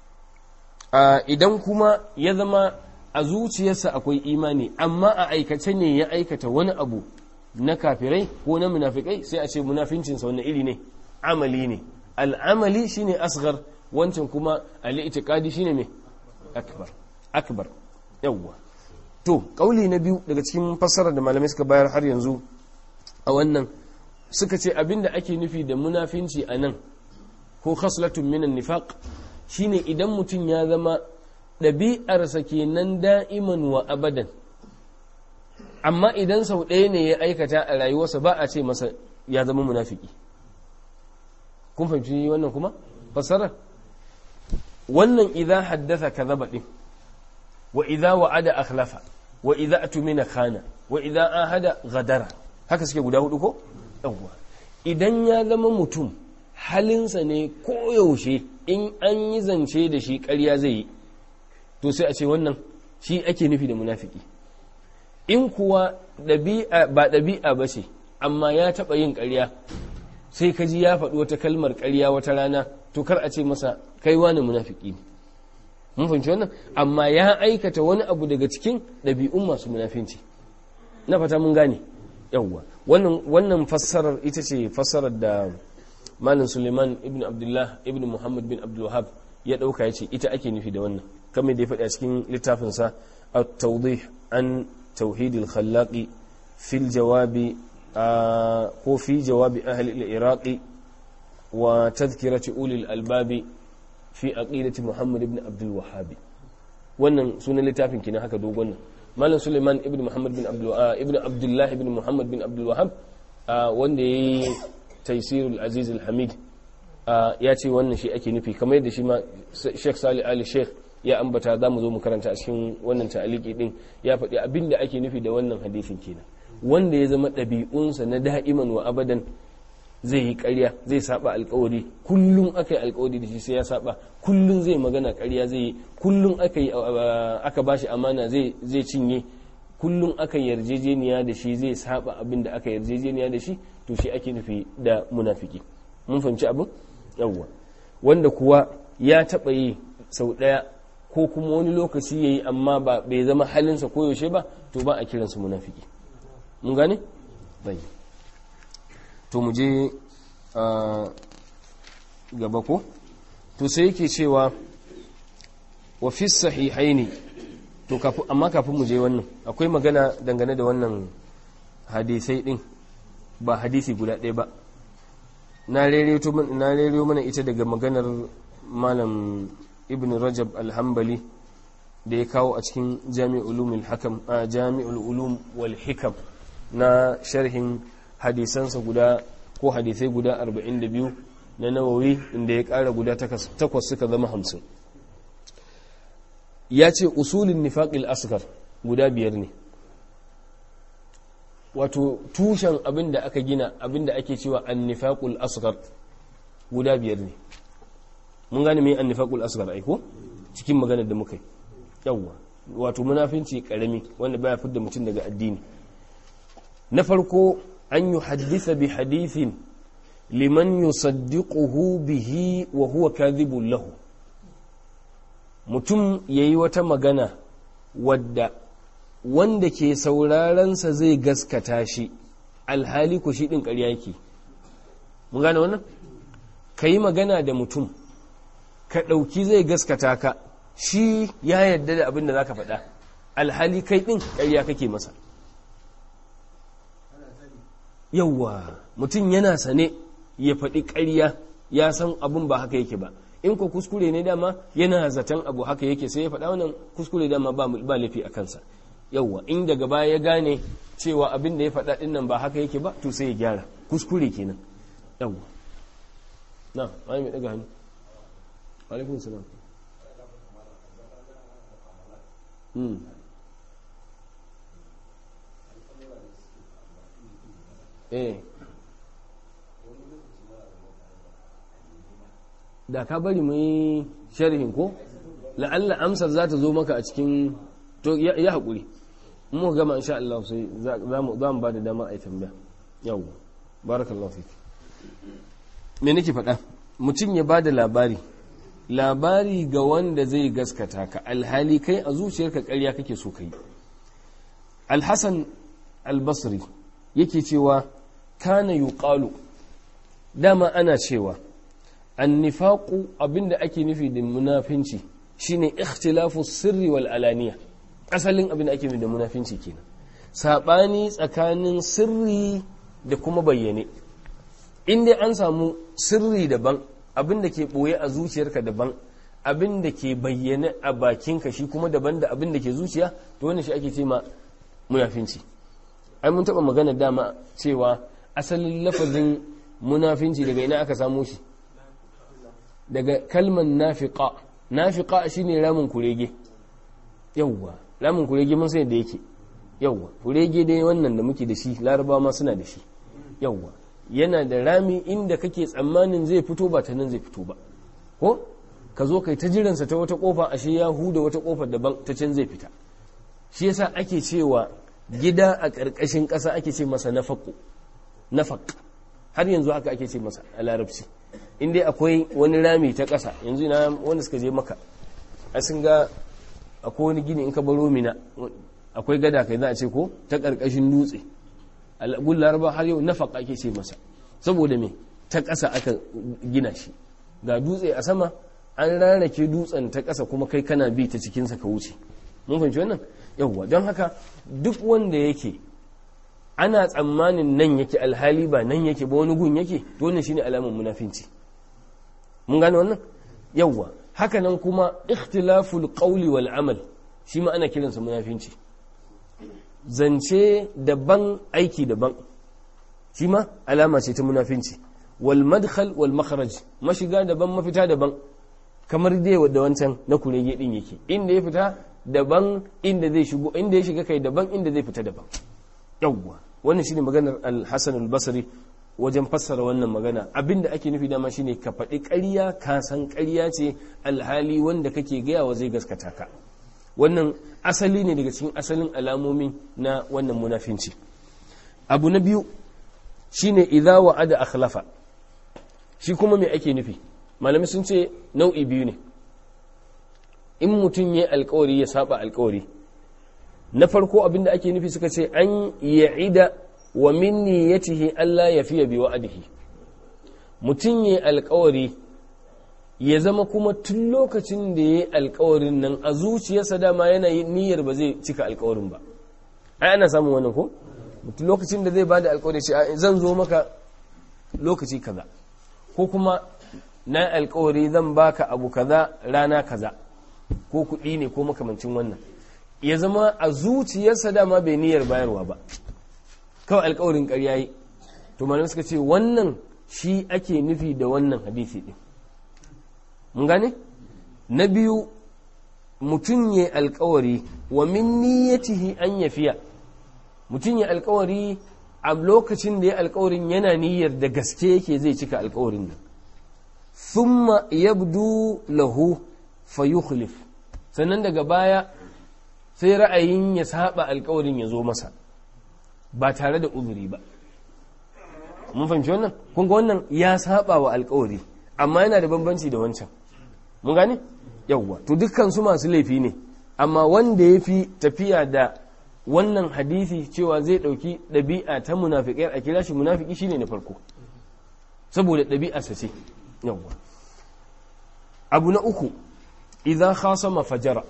idan kuma ya zama a zuciyarsa akwai imani amma a aikace ne ya aikata wani abu na kafirai ko na munafikai sai a ce munafincinsa wani iri ne amali ne al'amali shine asghar wancan kuma al'itikadi shine mai akbar akbar yawwa to kauli na biyu daga cikin fassarar da malamai suka bayar har yanzu a wannan suka ce abinda ake nufi da munafinci a nan ko khaslatun minan nifaq shine idan mutum ya zama ɗabi'arsa kenan da'iman wa abadan amma idan sau ɗaya ne ya aikata a rayuwarsa ba a ce masa ya zama munafiki kun fahimci wannan kuma fassarar wannan idza haddatha kadhaba din wa idza wa'ada akhlafa wa idza atumina khana wa idza ahada ghadara haka suke guda hudu ko yawwa idan ya zama mutum halinsa ne koyaushe in an yi zance da shi ƙarya zai yi to sai a ce wannan shi ake nufi da munafiki in kuwa ba ɗabi'a ba ce amma ya taɓa yin ƙarya sai ka ji ya faɗi wata kalmar ƙarya wata rana to kar a ce masa kai wani munafiki ne mun fahimci wannan amma ya aikata wani abu daga cikin ɗabi'un masu munafinci na fata mun gane yawwa wannan wannan fassarar ita ce fassarar da malam suleiman ibn abdullah ibn muhammad bin abdul wahab ya ɗauka ya ce ita ake nufi da wannan kamar da ya faɗi a cikin littafinsa at-tawdih an tauhidil khallaqi fil jawabi ko fi jawabi ahli al-iraqi wa tadhkirati ulil albabi fi aqidati muhammad ibn abdul wahhab wannan sunan littafin kenan haka dogon nan malam suleiman ibn muhammad bin abdul ibn abdullah ibn muhammad bin abdul wahhab wanda yayi taysirul aziz al-hamid ya ce wannan shi ake nufi kamar yadda shi ma sheikh salih ali sheikh ya ambata za mu zo mu karanta a cikin wannan ta'aliki din ya faɗi abin da ake nufi da wannan hadisin kenan wanda ya zama ɗabi'unsa na da'iman wa abadan zai yi ƙarya zai saba alkawari kullum aka yi alkawari da shi sai ya saba kullum zai magana ƙarya zai yi kullum aka yi aka bashi amana zai zai cinye kullum aka yarjejeniya da shi zai saba abin da aka yarjejeniya da shi to shi ake nufi da munafiki mun fahimci abin yawwa wanda kuwa ya taɓa yi sau ɗaya ko kuma wani lokaci ya yi amma ba bai zama halinsa koyaushe ba to ba a kiransa munafiki mun gane? bai to mu je gaba ko to sai yake cewa wa fi sahihaini to amma kafin mu je wannan akwai magana dangane da wannan hadisai din ba hadisi guda ɗaya ba na rero mana ita daga maganar malam ibn rajab alhambali da ya kawo a cikin jami'ul hakam a jami'ul ulum wal hikam na sharhin hadisansa guda ko hadisai guda 42 na nawawi inda ya kara guda takwas suka zama hamsin ya ce usulin nifaƙil asgar guda biyar ne wato tushen abin da aka gina abin da ake cewa an nifaƙul asgar guda biyar ne mun gane mai an nifaƙul asgar aiko cikin maganar da muka yi yawwa wato munafinci ƙarami wanda baya fidda mutum daga addini na farko an yi haddisa bi hadithin liman yusaddiquhu bihi wa huwa kadhibun lahu mutum yayi wata magana wadda wanda ke saurarensa zai gaskata shi alhali ku shi din ƙarya yake mun gane wannan ka yi magana da mutum ka ɗauki zai gaskata ka shi ya yarda da abin da za ka faɗa alhali kai ɗin ƙarya kake masa yauwa mutum yana sane ya faɗi ƙarya ya san abin ba haka yake ba in ko kuskure ne dama yana zaton abu haka yake sai ya faɗa wannan kuskure dama ba laifi a kansa yauwa in daga baya ya gane cewa abin da ya faɗa ɗin nan ba haka yake ba to sai ya gyara kuskure kenan yauwa na wani mai ɗaga hannu alaikun salam eh da ka bari mu yi sharhin ko la'alla amsar za ta zo maka a cikin to ya haƙuri mu gama insha Allah sai za mu ba da dama a yi tambaya yau barakallahu fiki me nake faɗa mutum ya ba da labari labari ga wanda zai gaskata ka alhali kai a zuciyarka ƙarya kake so ka yi alhassan albasri yake cewa kana yuqalu dama ana cewa annifaku abinda ake nufi da munafinci shine ikhtilafu sirri wal alaniya asalin abinda ake nufi da munafinci kenan sabani tsakanin sirri da kuma bayyane in dai an samu sirri daban abinda ke boye a zuciyarka daban abinda ke bayyane a bakinka shi kuma daban da abinda ke zuciya to wannan shi ake ce ma munafinci ai mun taba magana dama cewa asalin lafazin munafinci daga ina aka samu shi daga kalman nafiqa nafiqa shine ramin kurege yawwa ramin kurege mun sai da yake yawwa kurege dai wannan da muke da shi laraba ma suna da shi yawwa yana da rami inda kake tsammanin zai fito ba ta nan zai fito ba ko ka zo kai ta jiransa ta wata kofa ashe ya huda wata kofar daban ta can zai fita shi yasa ake cewa gida a ƙarƙashin ƙasa ake ce masa nafaƙo nafaq har yanzu haka ake ce masa a larabci in dai akwai wani rami ta ƙasa yanzu ina wanda suka je maka a sun ga akwai wani gini in ka baro mina akwai gada kai za a ce ko ta ƙarƙashin dutse gun laraba har yau nafaq ake ce masa saboda me ta ƙasa aka gina shi ga dutse a sama an rarrake dutsen ta ƙasa kuma kai kana bi ta cikinsa ka wuce mun fahimci wannan yawwa don haka duk wanda yake ana tsammanin nan yake alhali ba nan yake ba wani gun yake to wannan shine alamar munafinci mun gane wannan yawwa haka nan kuma ikhtilaful qawli wal amal shi ma ana kiransa munafinci zance daban aiki daban shi ma alama ce ta munafinci wal madkhal wal makharaj mashiga daban mafita daban kamar dai da wancan na kurege din yake inda ya fita daban inda zai shigo inda ya shiga kai daban inda zai fita daban yawwa wannan shine maganar al-Hasan al-Basri wajen fassara wannan magana abinda ake nufi dama shine ka faɗi ƙarya ka san ƙarya ce alhali wanda kake gaya wa zai gaskata ka wannan asali ne daga cikin asalin alamomi na wannan munafinci abu na biyu shine idza wa'ada akhlafa shi kuma me ake nufi malami sun ce nau'i biyu ne in mutum ya alkawari ya saba alkawari na farko abinda ake nufi suka ce an ya'ida wa min niyyatihi Allah ya fiye bi wa'adihi mutum ya alkawari ya zama kuma tun lokacin da ya alkawarin nan a zuciyarsa dama yana niyyar ba zai cika alkawarin ba ai ana samun wannan ko mutum lokacin da zai ba da alkawari ce zan zo maka lokaci kaza ko kuma na alkawari zan baka abu kaza rana kaza ko kuɗi ne ko makamancin wannan ya zama a zuciyarsa dama bai niyyar bayarwa ba kawai alkawarin ƙarya yi to malam suka ce wannan shi ake nufi da wannan hadisi ɗin mun gane na biyu mutum ya alkawari wa min niyyatihi an yafiya mutum ya alkawari a lokacin da ya alkawarin yana niyyar da gaske yake zai cika alkawarin nan thumma yabdu lahu fayukhlif sannan daga baya sai ra'ayin ya saba alkawarin ya zo masa ba tare da uzuri ba mun fahimci wannan kun ga wannan ya saba wa alkawari amma yana da bambanci da wancan mun gane yawwa to dukkan su masu laifi ne amma wanda ya fi tafiya da wannan hadisi cewa zai ɗauki ɗabi'a ta munafiƙai a kira shi munafiki shine na farko saboda ɗabi'arsa ce yawwa abu na uku idza khasama fajara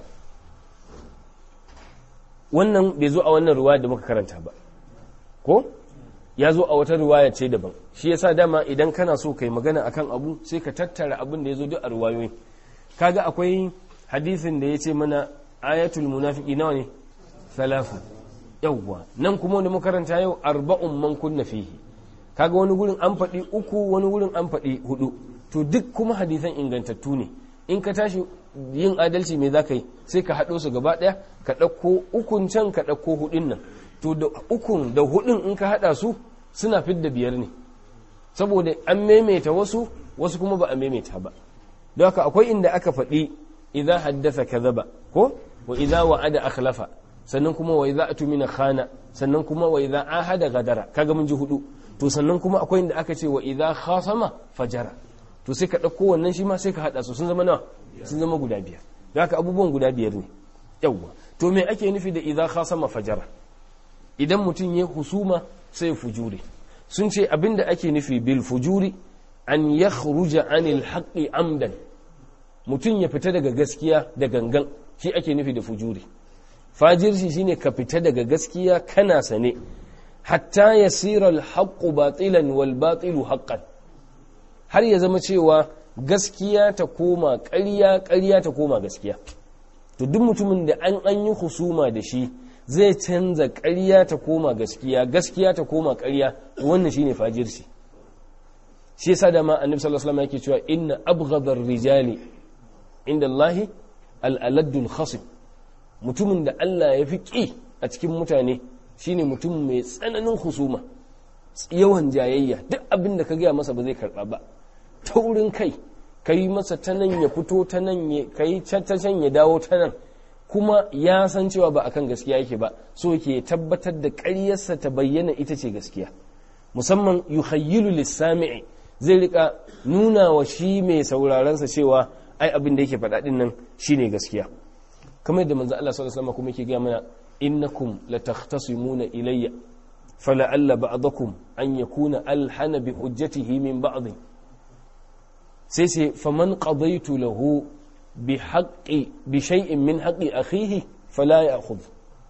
wannan bai zo a wannan ruwaya da muka karanta ba ko ya zo a wata ruwaya ce daban shi yasa dama idan kana so kai magana akan abu sai ka tattara abin da ya zo duk a ruwayoyi kaga akwai hadisin da ya ce mana ayatul munafiki nawa ne salafu yawwa nan kuma wanda makaranta yau arba'un man kunna fihi kaga wani gurin an faɗi uku wani gurin an faɗi hudu to duk kuma hadisan ingantattu ne in ka tashi yin adalci me za ka yi sai ka haɗo su gaba ɗaya ka ɗauko ukun can ka ɗauko hudun nan to da ukun da hudun in ka haɗa su suna fidda biyar ne saboda an maimaita wasu wasu kuma ba a maimaita ba don haka akwai inda aka faɗi idza haddasa kadhaba ko wa idza wa'ada akhlafa sannan kuma wa idza atumina khana sannan kuma wa idza ahada gadara kaga mun ji hudu to sannan kuma akwai inda aka ce wa idza khasama fajara to sai ka ɗauko wannan shi ma sai ka haɗa su sun zama nawa sun zama guda biyar da haka abubuwan guda biyar ne yawwa to me ake nufi da idza khasama fajara idan mutum ya husuma sai fujuri sun ce abinda ake nufi bil fujuri an yakhruja anil haqqi amdan mutum ya fita daga gaskiya da gangan shi ake nufi da fujuri fajirci shine ka fita daga gaskiya kana sane hatta yasira al haqqu batilan wal batilu haqqan har ya zama cewa gaskiya ta koma ƙarya ƙarya ta koma gaskiya to duk mutumin da an an yi husuma da shi zai canza ƙarya ta koma gaskiya gaskiya ta koma ƙarya wannan shine fajirci shi yasa da ma annabi sallallahu alaihi wasallam yake cewa inna abghadar rijali inda Allahi al'aladdul khasim mutumin da Allah ya fi ƙi a cikin mutane shine mutum mai tsananin husuma yawan jayayya duk abin da ka gaya masa ba zai karɓa ba taurin kai ka yi masa ta nan ya fito ta nan ka yi ta can ya dawo ta nan kuma ya san cewa ba akan gaskiya yake ba so ke tabbatar da ƙaryarsa ta bayyana ita ce gaskiya musamman yuhayyilu lissami'i zai rika nuna wa shi mai saurarensa cewa ai abin da yake faɗa ɗin nan shine gaskiya kamar yadda manzo Allah sallallahu alaihi wasallam kuma yake gaya mana innakum latakhtasimuna ilayya fala'alla ba'dakum an yakuna alhana bi hujjatihi min ba'd sai sai faman qadaitu lahu bi haqqi bi shay'in min haqqi akhihi fala ya'khudh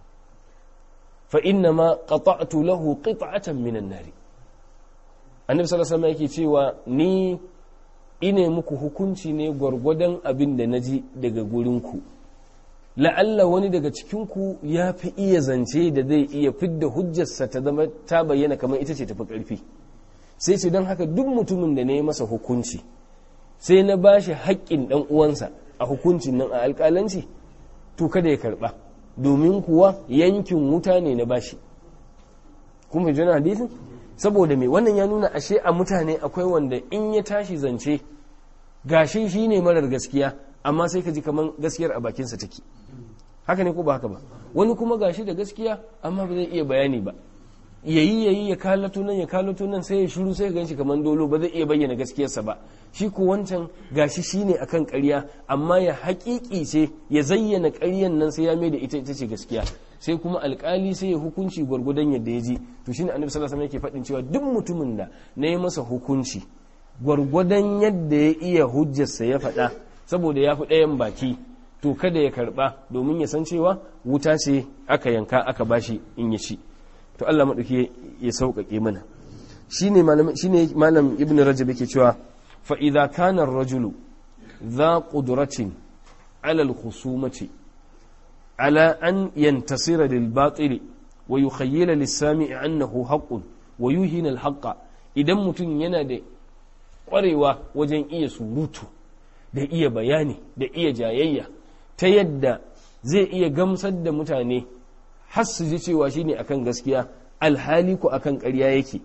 fa inna ma qata'tu lahu qit'atan min an-nar annabi sallallahu alaihi wasallam yake cewa ni ine muku hukunci ne gwargwadon abin da naji daga gurinku la'alla wani daga cikinku ya fi iya zance da zai iya fidda hujjarsa ta zama ta bayyana kamar ita ce tafi ƙarfi sai ce don haka duk mutumin da na yi masa hukunci sai na ba shi haƙƙin ɗan uwansa a hukuncin nan a alƙalanci to kada ya karɓa domin kuwa yankin wuta ne na bashi kun fahimci wannan hadisin saboda me wannan ya nuna ashe a mutane akwai wanda in ya tashi zance gashi shi ne marar gaskiya amma sai ka ji kamar gaskiyar a bakinsa take haka ne ko ba haka ba wani kuma gashi da gaskiya amma ba zai iya bayani ba yayi yayi ya kalato nan ya kalato nan sai ya shiru sai ya ganshi kamar dolo ba zai iya bayyana gaskiyarsa ba shi ko wancan gashi shine akan ƙarya amma ya haƙiƙi ce ya zayyana ƙaryan nan sai ya mai da ita ita ce gaskiya sai kuma alƙali sai ya hukunci gwargwadon yadda ya ji to shine annabi sallallahu alaihi wasallam yake faɗin cewa duk mutumin da na yi masa hukunci gwargwadon yadda ya iya hujjarsa ya faɗa saboda ya fi ɗayan baki to kada ya karɓa domin ya san cewa wuta ce aka yanka aka bashi in ya ci to Allah maɗauki ya sauƙaƙe mana shine malam shine malam ibn rajab yake cewa fa idza kana ar-rajulu dha qudratin ala al-khusumati ala an yantasira lil batil wa yukhayyila lis-sami'i annahu haqqun wa yuhina al-haqqa idan mutum yana da ƙwarewa wajen iya surutu da iya bayani da iya jayayya ta yadda zai iya gamsar da mutane har su ji cewa shine akan gaskiya alhali ko akan ƙarya yake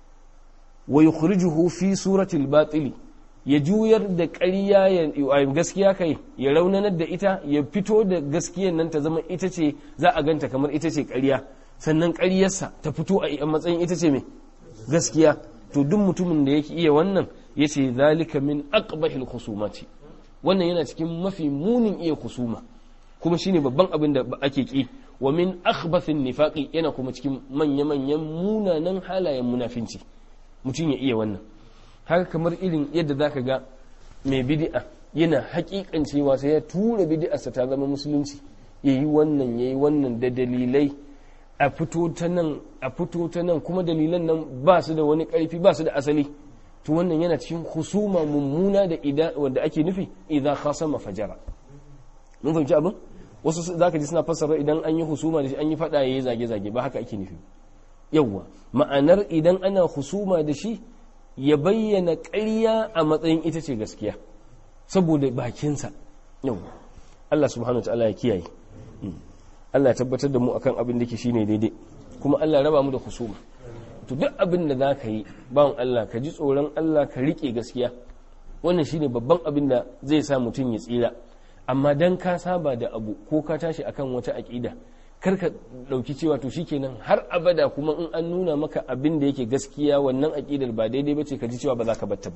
wa yukhrijuhu fi suratil batili ya juyar da ƙarya ya gaskiya kai ya raunanar da ita ya fito da gaskiyar nan ta zama ita ce za a ganta kamar ita ce ƙarya sannan ƙaryarsa ta fito a matsayin ita ce mai gaskiya to duk mutumin da yake iya wannan yace zalika min aqbahil khusumati wannan yana cikin mafi munin iya kusuma kuma shine babban abin da ake ki wa min akhbathin nifaqi yana kuma cikin manya-manyan munanan halayen munafinci mutum ya iya wannan haka kamar irin yadda zaka ga mai bid'a yana hakikancewa sai ya tura bid'arsa ta zama musulunci yayi wannan yayi wannan da dalilai a fito ta nan a fito ta nan kuma dalilan nan ba su da wani karfi ba su da asali to wannan yana cikin husuma mummuna da ida wanda ake nufi idan khasama fajara mun fahimci abin wasu zaka ji suna fassara idan an yi husuma da shi an yi fada yayi zage zage ba haka ake nufi yawwa ma'anar idan ana husuma da shi ya bayyana ƙarya a matsayin ita ce gaskiya saboda bakinsa yawwa Allah subhanahu wa ta'ala ya kiyaye Allah ya tabbatar da mu akan abin da ke shine daidai kuma Allah ya raba mu da husuma to duk abin da za ka yi bawan Allah ka ji tsoron Allah ka riƙe gaskiya wannan shine babban abin da zai sa mutum ya tsira amma dan ka saba da abu ko ka tashi akan wata aƙida kar ka ɗauki cewa to shikenan har abada kuma in an nuna maka abin da yake gaskiya wannan aƙidar ba daidai ba ce ka ji cewa ba za ka batta ba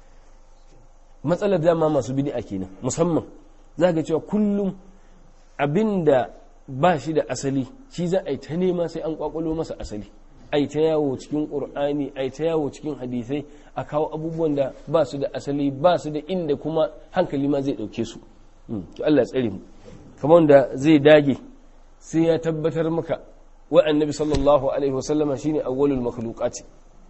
matsalar dama masu bid'a kenan musamman za ga cewa kullum abin da ba shi da asali shi za a yi ta nema sai an kwakwalo masa asali ai ta yawo cikin ƙur'ani ai ta yawo cikin hadisai a kawo abubuwan da ba su da asali ba su da inda kuma hankali ma zai ɗauke su to Allah tsare mu kamar da zai dage sai ya tabbatar maka wa annabi sallallahu alaihi wasallama shine awwalul makhluqati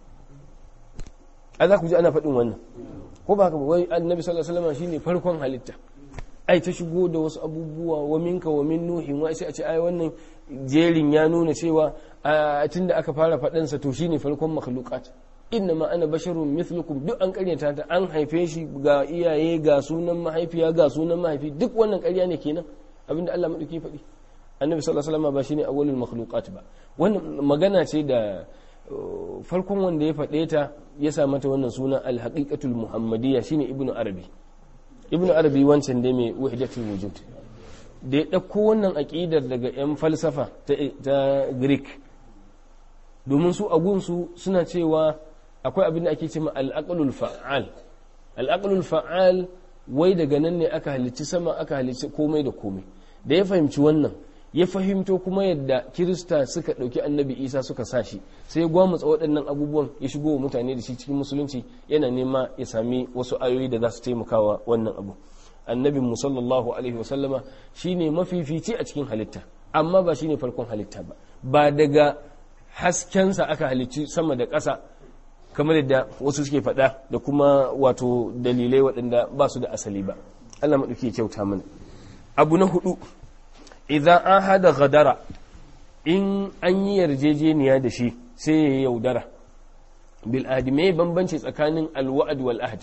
a za ku ji ana faɗin wannan ko ba haka ba wai annabi sallallahu alaihi wasallama shine farkon halitta ai ta shigo da wasu abubuwa wa minka wa min nuhin wa sai a ce ai wannan jerin ya nuna cewa tun da aka fara faɗansa to shine farkon makhluqat inna ma ana basharun mithlukum duk an karyata ta an haife shi ga iyaye ga sunan mahaifiya ga sunan mahaifi duk wannan karya ne kenan abinda Allah madauki faɗi annabi sallallahu alaihi wasallam ba shine awwalul makhluqat ba wannan magana ce da farkon wanda ya faɗe ta ya sa mata wannan suna al-haqiqatul muhammadiyya shine ibnu arabi ibnu arabi wancan dai mai wahdatul wujud da ya ɗauko wannan aƙidar daga 'yan falsafa ta greek domin su agunsu suna cewa akwai abin da ake ce ma al'aqlul fa'al al'aqlul fa'al wai daga nan ne aka halicci sama aka halicci komai da komai da ya fahimci wannan ya fahimto kuma yadda kirista suka ɗauki annabi isa suka sa shi sai ya gwamutsa waɗannan abubuwan ya shigo wa mutane da shi cikin musulunci yana nema ya sami wasu ayoyi da za su taimakawa wannan abu annabin mu sallallahu alaihi wasallama shine mafifici a cikin halitta amma ba shine farkon halitta ba ba daga haskensa aka halicci sama da ƙasa kamar yadda wasu suke faɗa da kuma wato dalilai waɗanda ba su da asali ba Allah maɗauki kyauta mana abu na hudu idan an hada gadara in an yi yarjejeniya da shi sai ya yaudara bil ahdi me bambanci tsakanin alwa'ad wal ahd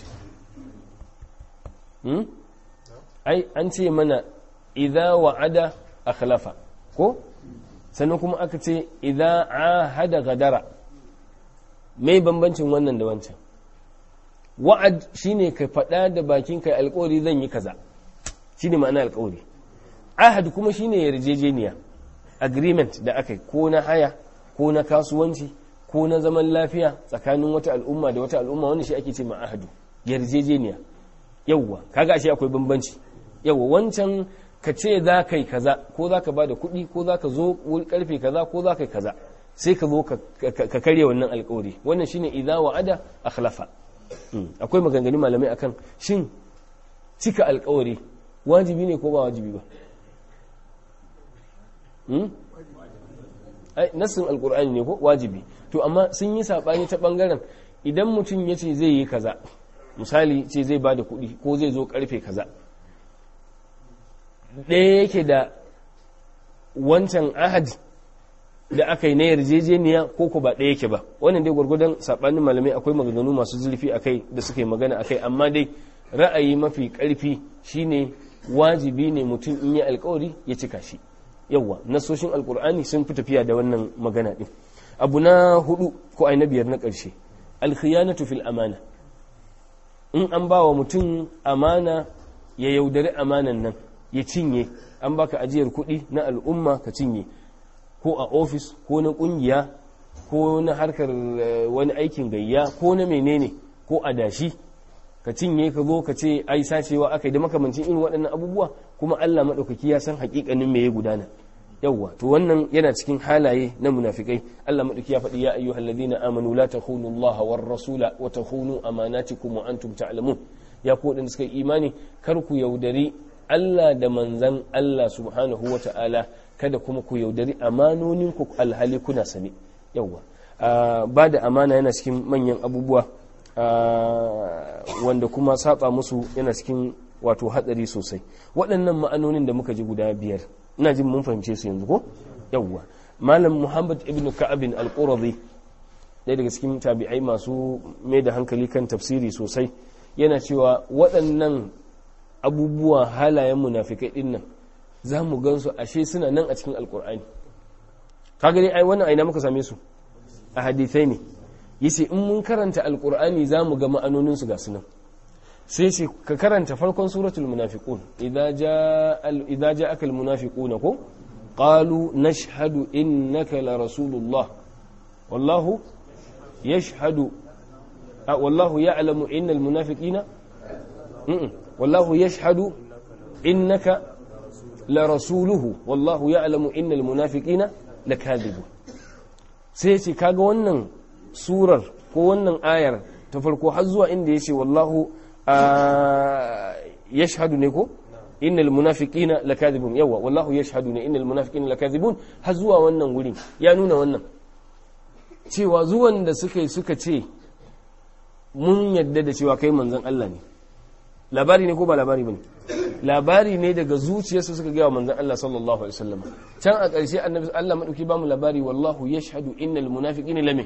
ai an ce mana idza wa'ada akhlafa ko sannan kuma aka ce idza ahada gadara mai bambancin wannan da wancan wa'ad shine ka faɗa da bakin kai alƙawari zan yi kaza shine ma'ana alƙawari ahad kuma shine yarjejeniya agreement da aka yi ko na haya ko na kasuwanci ko na zaman lafiya tsakanin wata al'umma da wata al'umma wanda shi ake ce ma ahadu yarjejeniya yawwa kaga ashe akwai bambanci yawwa wancan ka ce za ka yi kaza ko za ka ba da kuɗi ko za ka zo wuri karfe kaza ko za ka yi kaza sai ka zo ka karya wannan alkawari wannan shine idza wa'ada akhlafa akwai maganganun malamai akan shin cika alkawari wajibi ne ko ba wajibi ba ai nassin alkur'ani ne ko wajibi to amma sun yi sabani ta bangaren idan mutum ya ce zai yi kaza misali ce zai ba da kuɗi ko zai zo karfe kaza ɗaya yake da wancan ahadi da aka yi na yarjejeniya ko ko ba ɗaya yake ba wannan dai gwargwadon saɓanin malamai akwai maganganu masu zurfi a kai da suka yi magana a kai amma dai ra'ayi mafi ƙarfi shine wajibi ne mutum in yi alkawari ya cika shi yawwa nasoshin alkur'ani sun fi tafiya da wannan magana ɗin abu na hudu ko ai na biyar na ƙarshe alkhiyanatu fil amana in an ba wa mutum amana ya yaudari amanan nan ya cinye an baka ajiyar kuɗi na al'umma ka cinye ko a ofis ko na ƙungiya ko na harkar wani aikin gayya ko na menene ko a dashi ka cinye ka zo ka ce ai sacewa aka yi da makamancin irin waɗannan abubuwa kuma Allah maɗaukaki ya san haƙiƙanin me ya gudana yawwa to wannan yana cikin halaye na munafikai Allah maɗauki ya faɗi ya ayyuhal ladina amanu la takhunu Allah war rasula wa takhunu amanatikum wa antum ta'lamun ya ku waɗanda suka yi imani kar ku yaudari Allah da manzan Allah subhanahu wa ta'ala kada kuma ku yaudari amanonin ku alhali kuna sani yawwa ba da amana yana cikin manyan abubuwa wanda kuma saba musu yana cikin wato hatsari sosai waɗannan ma'anonin da muka ji guda biyar ina jin mun fahimce su yanzu ko yawwa malam muhammad ibn ka'abin al-qurazi ɗaya daga cikin tabi'ai masu mai da hankali kan tafsiri sosai yana cewa waɗannan abubuwa halayen munafikai ɗin nan za mu gansu ashe suna nan a cikin alkur'ani kaga dai ai wannan aina muka same su a hadithai ne yace in mun karanta alkur'ani za mu ga ma'anonin su ga sunan sai ce ka karanta farkon suratul munafiqun idza jaa idza ja'aka al munafiquna ko qalu nashhadu innaka la rasulullah wallahu yashhadu wallahu ya'lamu innal munafiqina wallahu yashhadu innaka la rasuluhu wallahu ya'lamu innal munafiqina lakadibun sai ce kaga wannan surar ko wannan ayar ta farko har zuwa inda yace wallahu yashhadu ne ko innal munafiqina lakadibun yawa wallahu yashhadu ne innal munafiqina lakadibun har zuwa wannan wurin ya nuna wannan cewa zuwan da suka yi suka ce mun yadda da cewa kai manzon Allah ne labari ne ko ba labari bane labari ne daga zuciyarsu suka gaya wa manzon Allah sallallahu alaihi wasallam can a ƙarshe annabi Allah madauki ba mu labari wallahu yashhadu innal munafiqina lame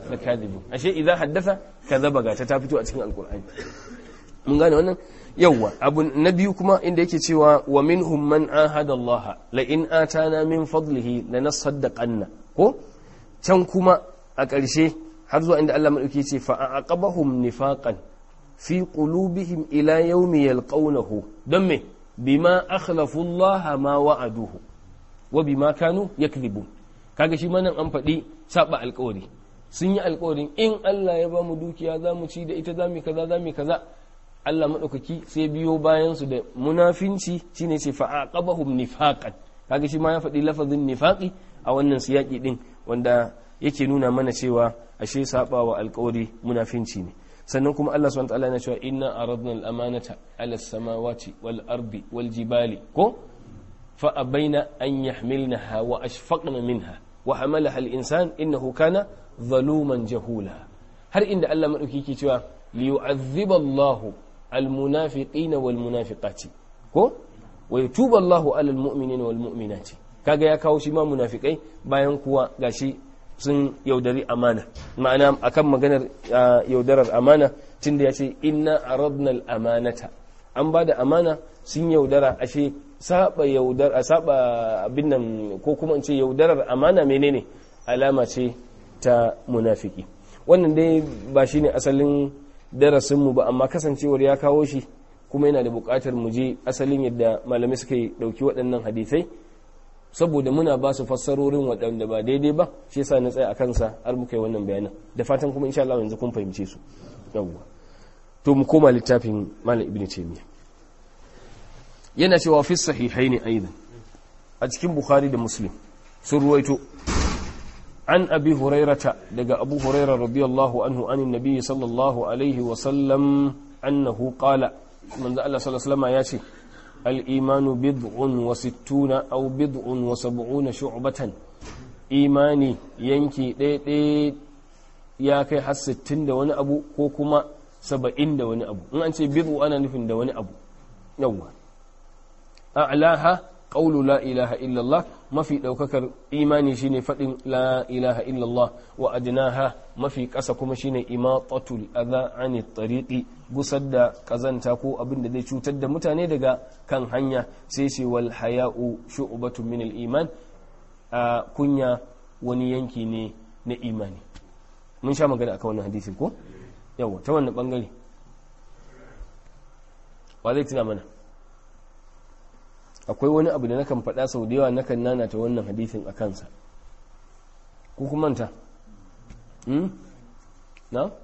lakadibun ashe idza haddatha kadhaba ga ta fito a cikin alqur'ani mun gane wannan yawwa abu na biyu kuma inda yake cewa wa minhum man ahada Allah la in atana min fadlihi lanasaddaqanna ko can kuma a ƙarshe har zuwa inda Allah madauki ce fa aqabahum nifaqan fi qulubihim ila yawmi yalqawnahu don me bima akhlafu Allah ma wa'aduhu wa bima kanu yakdhibun kaga shi ma nan an faɗi saba alƙawari sun yi alƙawarin in Allah ya ba mu dukiya za mu ci da ita za mu kaza za mu kaza Allah maɗaukaki sai biyo bayan su da munafinci shine ce fa aqabahum nifaqan kaga shi ma ya faɗi lafazin nifaqi a wannan siyaki din wanda yake nuna mana cewa ashe saba wa alƙawari munafinci ne sannan kuma Allah subhanahu wa ta'ala yana cewa inna aradna al-amanata ala samawati wal ardi wal jibali ko fa abaina an yahmilnaha wa ashfaqna minha wa hamalaha al-insan innahu kana zaluman jahula har inda Allah madauki yake cewa liyu'adhiba Allahu al-munafiqina wal munafiqati ko wa yatubu Allahu ala al-mu'minina wal mu'minati kaga ya kawo shi ma munafikai bayan kuwa gashi sun yaudari amana ma'ana akan maganar yaudarar amana tunda ya ce inna aradna al-amanata an ba da amana sun yaudara ashe saba yaudar a saba abin nan ko kuma in ce yaudarar amana menene alama ce ta munafiki wannan dai ba shine asalin darasinmu ba amma kasancewar ya kawo shi kuma yana da buƙatar mu je asalin yadda malamai suka yi ɗauki waɗannan hadisai saboda muna ba su fassarorin waɗanda ba daidai ba shi yasa na tsaya a kansa har muka yi wannan bayanan da fatan kuma insha Allah yanzu kun fahimce su yawwa to mu koma littafin malam ibnu taymiya yana cewa fi sahihaini aidan a cikin bukhari da muslim sun ruwaito an abi hurairata daga abu hurairah radiyallahu anhu anin nabi sallallahu alaihi wa sallam annahu qala manzo Allah sallallahu alaihi wasallam ya ce الإيمان بضع وستون أو بضع وسبعون شعبة إيماني ينكي دي دي يا كي حس ستين دا وني أبو كوكما سبعين دا وني أبو أنت بضع أنا نفن دا وني أبو يوم أعلاها قول لا إله إلا الله ما في لو ككر إيماني شيني فتن لا إله إلا الله وأدناها ما في كسكم شيني إماطة الأذى عن الطريق gusar da kazanta ko abin da zai cutar da mutane daga kan hanya sai ce wal haya'u shu'batun min al iman a kunya wani yanki ne na imani mun sha magana akan wannan hadisi ko yawa ta wannan bangare wa zai tuna mana akwai wani abu da nakan faɗa sau da yawa nakan nana ta wannan hadisin a kansa ku kuma manta na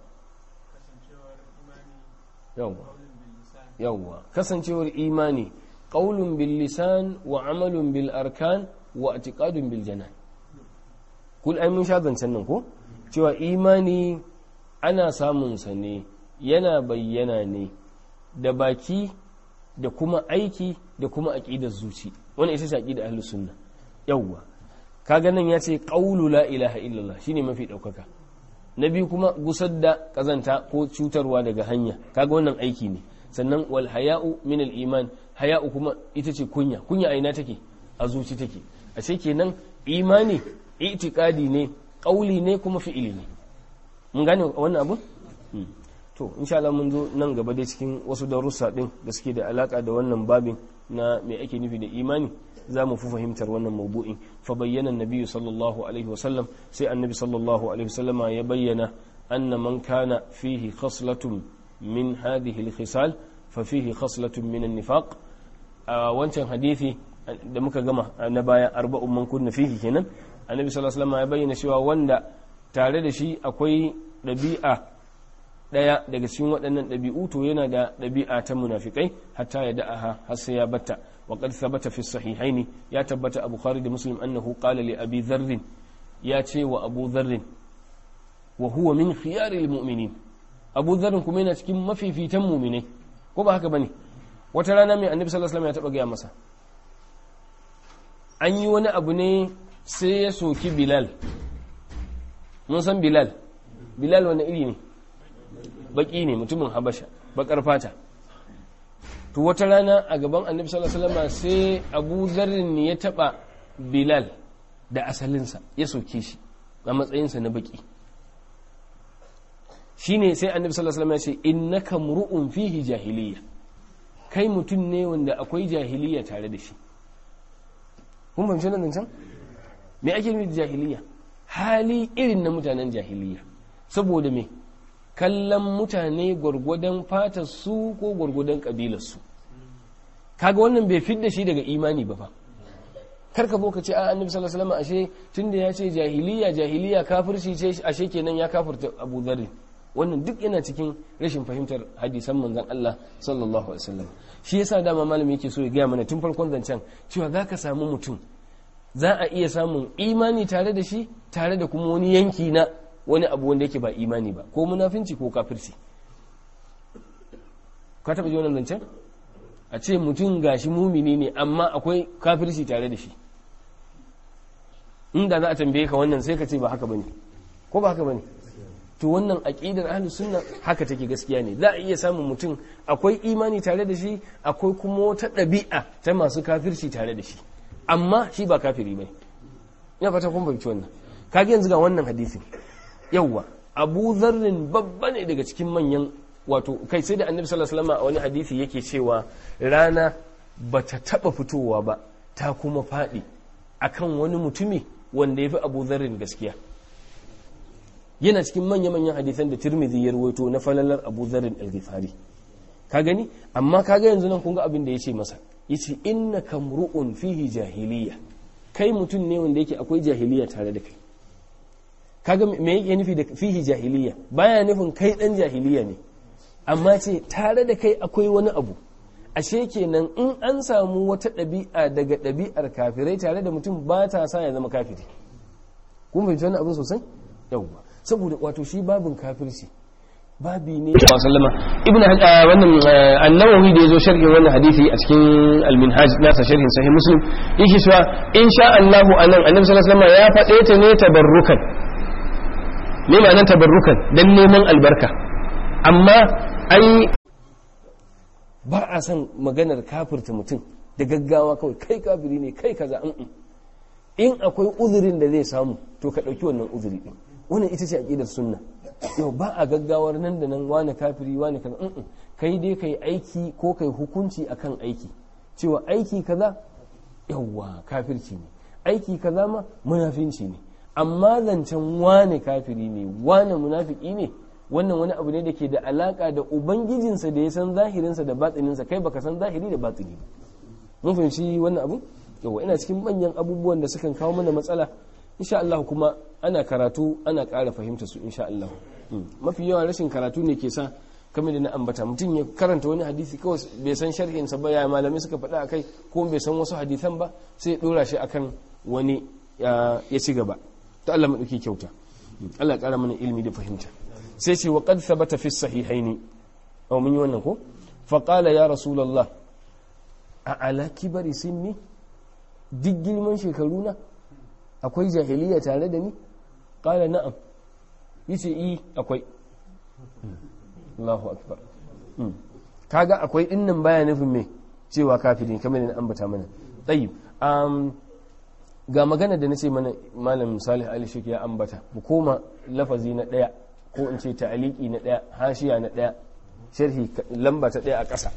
yawwa kasancewar imani qaulun bil lisan wa amalun bil arkan wa i'tiqadun bil janan kul ai mun sha zancen nan ko cewa imani ana samun sa ne yana bayyana ne da baki da kuma aiki da kuma aqidar zuci wannan ita ce aqidar ahlus sunna yawwa kaga nan yace qaulu la ilaha illallah shine mafi daukaka na biyu kuma gusar da kazanta ko cutarwa daga hanya kaga wannan aiki ne sannan wal haya'u min al iman haya'u kuma ita ce kunya kunya a ina take a zuci take a ce kenan imani itikadi ne kauli ne kuma fi'ili ne mun gane wannan abu to insha Allah mun zo nan gaba dai cikin wasu darussa din da suke da alaka da wannan babin na me ake nufi da imani za mu fi fahimtar wannan mawdu'in fa bayyana annabi sallallahu alaihi wasallam sai annabi sallallahu alaihi wasallama ya bayyana anna man kana fihi khaslatun min hadhihi al-khisal fa fihi khaslatun min an-nifaq a wancan hadisi da muka gama na baya arba'un man kunna fihi kenan annabi sallallahu alaihi wasallama ya bayyana cewa wanda tare da shi akwai dabi'a daya daga cikin waɗannan ɗabi'u to yana da ɗabi'a ta munafikai hatta ya da'aha har sai ya batta wa qad thabata fi sahihaini ya tabbata a bukhari da muslim annahu qala li abi dharr ya ce wa abu dharr wa huwa min khiyaril mu'minin abu dharr kuma yana cikin mafifitan mu'minai ko ba haka bane wata rana mai annabi sallallahu alaihi wasallam ya taba gaya masa an yi wani abu ne sai ya soki bilal mun san bilal bilal wani iri ne baki ne mutumin habasha bakar fata to wata rana a gaban annabi sallallahu alaihi wasallam sai abu zarrin ya taba bilal da asalinsa ya soke shi a matsayinsa na baki shine sai annabi sallallahu alaihi wasallam ya ce innaka mru'un fihi jahiliya kai mutum ne wanda akwai jahiliya tare da shi kun fahimci nan can me ake nufi da jahiliya hali irin na mutanen jahiliya saboda me kallon mutane gwargwadon fatar su ko gwargwadon kabilar su kaga wannan bai fidda shi daga imani ba fa karka zo ka ce a annabi sallallahu alaihi wasallam ashe tunda ya ce jahiliya jahiliya kafirci ce ashe kenan ya kafirta Abu Dharr wannan duk yana cikin rashin fahimtar hadisan manzon Allah sallallahu alaihi wasallam shi yasa dama malami yake so ya gaya mana tun farkon zancen cewa zaka samu mutum za a iya samun imani tare da shi tare da kuma wani yanki na wani abu wanda yake ba imani ba ko munafinci ko kafirci ka taba ji wannan zancen a ce mutum gashi mumini ne amma akwai kafirci tare da shi inda za a tambaye ka wannan sai ka ce ba haka bane ko ba haka bane to wannan aqidar ahlus sunna haka take gaskiya ne za a iya samun mutum akwai imani tare da shi akwai kuma wata ɗabi'a ta masu kafirci tare da shi amma shi ba kafiri bane ina fata kun fahimci wannan kage yanzu ga wannan hadisin yawwa Abu Zarrin babba ne daga cikin manyan wato kai sai da Annabi sallallahu alaihi wasallam a wani hadisi yake cewa rana bata taba fitowa ba ta kuma faɗi akan wani mutumi wanda ya fi Abu Zarrin gaskiya yana cikin manya-manyan hadisan da Tirmidhi ya rawaito na falalar Abu Zarrin al-Ghifari ka gani amma kaga yanzu nan kun ga abin da yace masa yace innaka mru'un fihi jahiliya kai mutum ne wanda yake akwai jahiliya tare da kai kaga me yake nufi da fihi jahiliya baya nufin kai dan jahiliya ne amma ce tare da kai akwai wani abu ashe kenan in an samu wata ɗabi'a daga ɗabi'ar kafirai tare da mutum ba ta sa ya zama kafiri kun fahimci wannan abin sosai yawwa saboda wato shi babin kafirci babi ne sallama ibn wannan annawawi da yazo sharhin wannan hadisi a cikin al-minhaj nasa sharhin sahih muslim yake cewa insha Allah anan annabi sallallahu alaihi wasallam ya faɗe ta ne tabarrukan me ma'anar tabarrukan dan neman albarka amma ai ba a son maganar kafirta mutum da gaggawa kawai kai kafiri ne kai kaza in akwai uzurin da zai samu to ka ɗauki wannan uzuri din wannan ita ce aqidar sunna yau ba a gaggawar nan da nan wani kafiri wani kaza mm kai dai kai aiki ko kai hukunci akan aiki cewa aiki kaza yawwa kafirci ne aiki kaza ma munafinci ne amma zancen wani kafiri ne wani munafiki ne wannan wani abu ne da ke da alaka da ubangijinsa da ya san zahirinsa da batsininsa kai baka san zahiri da batsini ba mun fahimci wannan abu yawa ina cikin manyan abubuwan da sukan kawo mana matsala insha Allah kuma ana karatu ana ƙara fahimta su insha Allah mafi yawan rashin karatu ne ke sa kamar da na ambata mutum ya karanta wani hadisi kawai bai san sharhin sa ba ya malamai suka faɗa akai ko bai san wasu hadisan ba sai ya dora shi akan wani ya ci gaba to Allah madauki kyauta Allah ya ƙara mana ilimi da fahimta sai ce wa qad thabata fi sahihaini aw mun yi wannan ko fa qala ya rasulullah a ala kibari sinni duk girman shekaru na akwai jahiliya tare da ni qala na'am yace i akwai Allahu akbar kaga akwai dinnan baya nufin me cewa kafiri kamar ne ambata mana tayyib um, ga magana da nace mana malam Salih Ali Shiki ya ambata mu koma lafazi na daya ko in ce ta'aliki na daya hashiya na daya sharhi lamba ta daya a ƙasa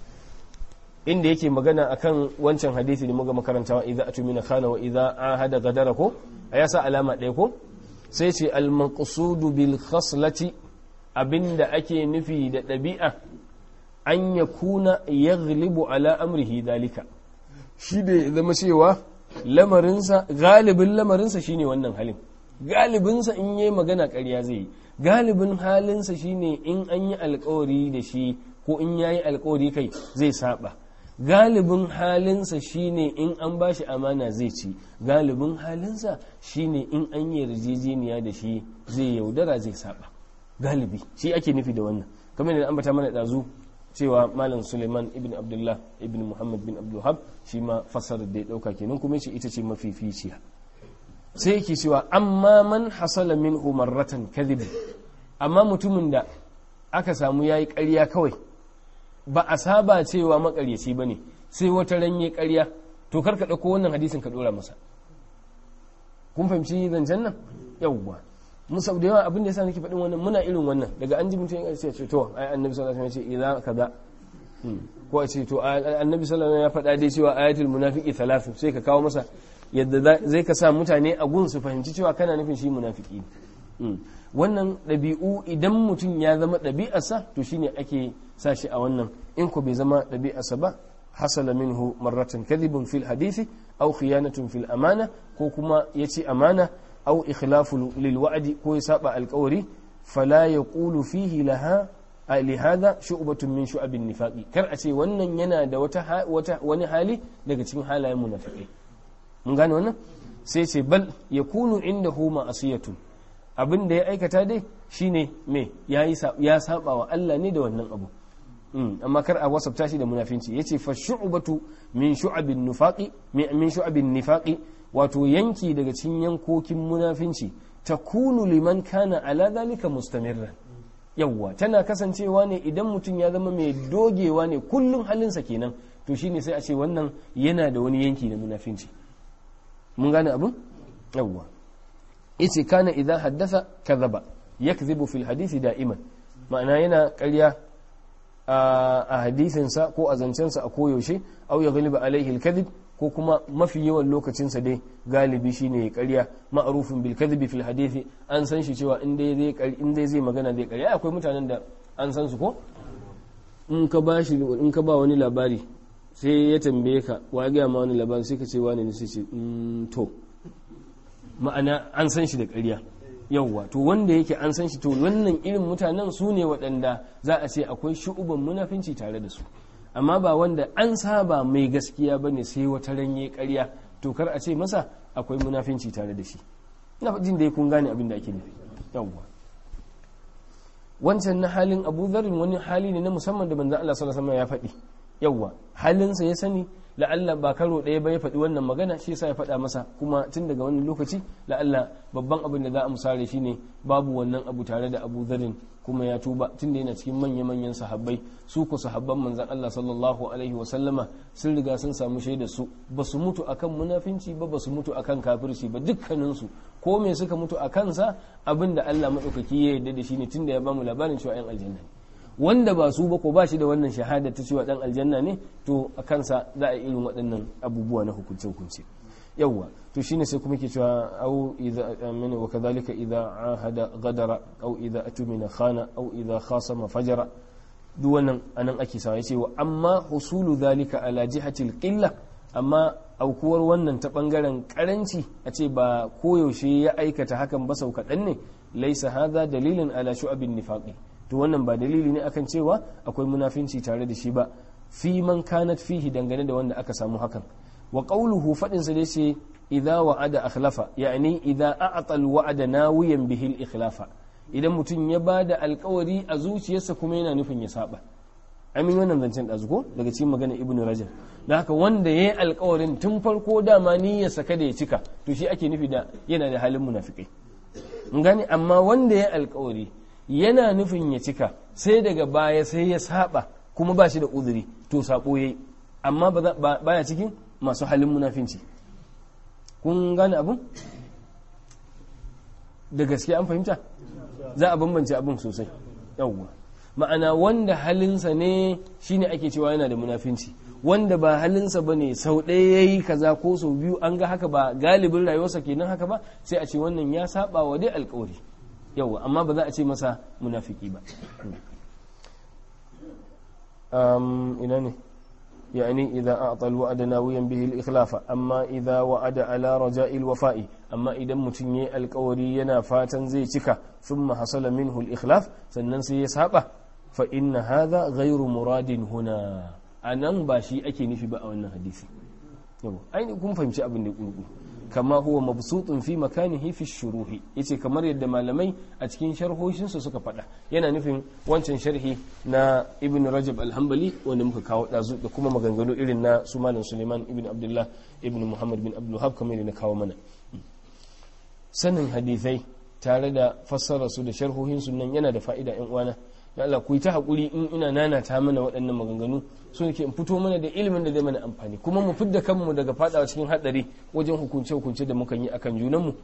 inda yake magana akan wancan hadisi da muga makarantawa idza atumina khana wa idza ahada gadara ko ya sa alama ɗaya ko sai ce al maqsudu bil khaslati abinda ake nufi da ɗabi'a an yakuna yaghlibu ala amrihi dalika shi da ya zama cewa lamarinsa galibin lamarinsa shine wannan halin galibinsa in yi magana ƙarya zai yi galibin halinsa shine in an yi alkawari da shi ko in yayi alkawari kai zai saba galibin halinsa shine in an bashi amana zai ci galibin halinsa shine in an yi yarjejeniya da shi zai yaudara zai saba galibi shi ake nufi da wannan kamar da ambata mana dazu cewa malam suleiman ibn abdullah ibn muhammad bin abdulhab shi ma fassarar da ya dauka kenan kuma ce ita ce mafificiya sai yake cewa amma man hasala min marratan kadhib amma mutumin da aka samu yayi ƙarya kawai ba a saba cewa makaryaci ba ne sai wata ranye karya to kar ka ɗauko wannan hadisin ka ɗora masa kun fahimci zancen nan yawwa mu sau da yawa abin da yasa nake faɗin wannan muna irin wannan daga an ji mutum ya ce to ai annabi sallallahu alaihi wasallam ya ce idza kaza ko a ce to annabi sallallahu alaihi wasallam ya faɗa dai cewa ayatul munafiqi thalathu sai ka kawo masa yadda zai ka sa mutane a gun su fahimci cewa kana nufin shi munafiki ne wannan ɗabi'u idan mutum ya zama ɗabi'arsa to shine ake sa shi a wannan in ko bai zama ɗabi'arsa ba hasala minhu marratan kadhibun fil hadisi aw khiyanatun fil amana ko kuma yace amana aw ikhlafu lil wa'di ko ya saba alƙawari fala yaqulu fihi laha lihada shu'batun min shu'abin nifaqi kar a ce wannan yana da wata wata wani hali daga cikin halayen munafikai mun gane wannan sai ce bal yakunu indahu ma'asiyatun abin da ya aikata dai shine me yayi ya saba wa Allah ne da wannan abu amma kar a wasafta shi da munafinci yace fa shu'batu min shu'abin nifaqi min shu'abin nifaqi wato yanki daga cikin yankokin munafinci takunu liman kana ala zalika mustamirran yawwa tana kasancewa ne idan mutum ya zama mai dogewa ne kullum halinsa kenan to shine sai a ce wannan yana da wani yanki na munafinci mun gane abin yawwa yace kana idan haddasa kadhaba yakdhibu fil hadisi da'iman ma'ana yana ƙarya a hadisinsa ko a zancensa a koyaushe au ya galiba alaihi alkadhib ko kuma mafi yawan lokacinsa dai galibi shine ya ƙarya ma'rufin bil kadhibi fil hadisi an san shi cewa in dai zai in dai zai magana zai ƙarya akwai mutanen da an san su ko in ka ba shi in ka ba wani labari sai ya tambaye ka wa ga ma wani labari sai ka ce wani ne sai ce to ma'ana an san shi da ƙarya yauwa to wanda yake an san shi to wannan irin mutanen su ne waɗanda za a ce akwai shu'uban munafinci tare da su amma ba wanda an saba mai gaskiya bane sai wata ranye ƙarya to kar a ce masa akwai munafinci tare da shi ina jin dai kun gane abin da ake nufi yauwa wancan na halin Abu Dharr wani hali ne na musamman da manzon Allah sallallahu alaihi wasallam ya faɗi yauwa halinsa ya sani la'alla ba karo ɗaya ba ya faɗi wannan magana shi yasa ya faɗa masa kuma tun daga wannan lokaci la'alla babban abin da za a musare shi ne babu wannan abu tare da abu zarin kuma ya tuba tun da yana cikin manya-manyan sahabbai su ku sahabban manzan Allah sallallahu alaihi wasallama sun riga sun samu shaidar su ba su mutu akan munafinci ba ba su mutu akan kafirci ba dukkaninsu ko me suka mutu a kansa abin da Allah maɗaukaki ya yarda da shi ne tun da ya bamu labarin cewa 'yan aljanna ne wanda ba su ba ko ba shi da wannan shahada ta cewa dan aljanna ne to a kansa za a irin waɗannan abubuwa na hukunce hukunce yawwa to shine sai kuma ke cewa au idza amina wa kadhalika idza ahada gadara au idza atumina khana au idza khasama fajara duk wannan anan ake sawa yace wa amma husulu dhalika ala jihatil qilla amma aukuwar wannan ta bangaren karanci a ce ba koyaushe ya aikata hakan ba sau kaɗan ne laisa hadha dalilin ala shu'abin nifaqi to wannan ba dalili ne akan cewa akwai munafinci tare da shi ba fi man kanat fihi dangane da wanda aka samu hakan wa qawluhu fadin sa dai ce idza wa'ada akhlafa yani idza a'ta al-wa'da nawiyan bihi al-ikhlafa idan mutum ya bada alkawari a zuciyarsa kuma yana nufin ya saba amin wannan zancen ɗazu ko daga cikin magana ibnu rajab da haka wanda ya yi alkawarin tun farko dama niyyarsa kada ya cika to shi ake nufi da yana da halin munafikai gani amma wanda ya yi alkawari yana nufin ya cika sai daga baya sai ya saba kuma ba shi da uzuri to sabo yayi amma baya cikin masu halin munafinci kun gane abun da gaske an fahimta za a bambance abin sosai yawwa ma'ana wanda halinsa ne shine ake cewa yana da munafinci wanda ba halinsa ba ne sau ɗaya ya yi kaza ko sau biyu an ga haka ba galibin rayuwarsa kenan haka ba sai a ce wannan ya saba wa dai alkawari yawa amma ba za a ce masa munafiki ba ina ne يعني إذا أعطى الوعد ناويا به الإخلاف أما إذا وعد على رجاء الوفاء أما إذا متني القوري ينا فاتا زي تكا ثم حصل منه الإخلاف سننسي يسحبه فإن هذا غير مراد هنا أنا باشي أكي نفي بقى وانا حديثي أين كم فهمت أبن نقول kama huwa mabsutun fi makanihi fi shuruhi yace kamar yadda malamai a cikin sharhoshin su suka faɗa yana nufin wancan sharhi na ibn rajab al-hanbali wanda muka kawo dazu da kuma maganganu irin na su malam suleiman ibn abdullah ibn muhammad bin abdul wahab kamar na kawo mana sanin hadithai tare da fassara su da sharhohin su nan yana da fa'ida yan uwana da Allah ku yi ta haƙuri in ina nana ta mana waɗannan maganganu so yake in fito mana da ilimin da zai mana amfani kuma mu fidda kanmu daga fadawa cikin haɗari wajen hukunce hukunce da mukan yi akan junanmu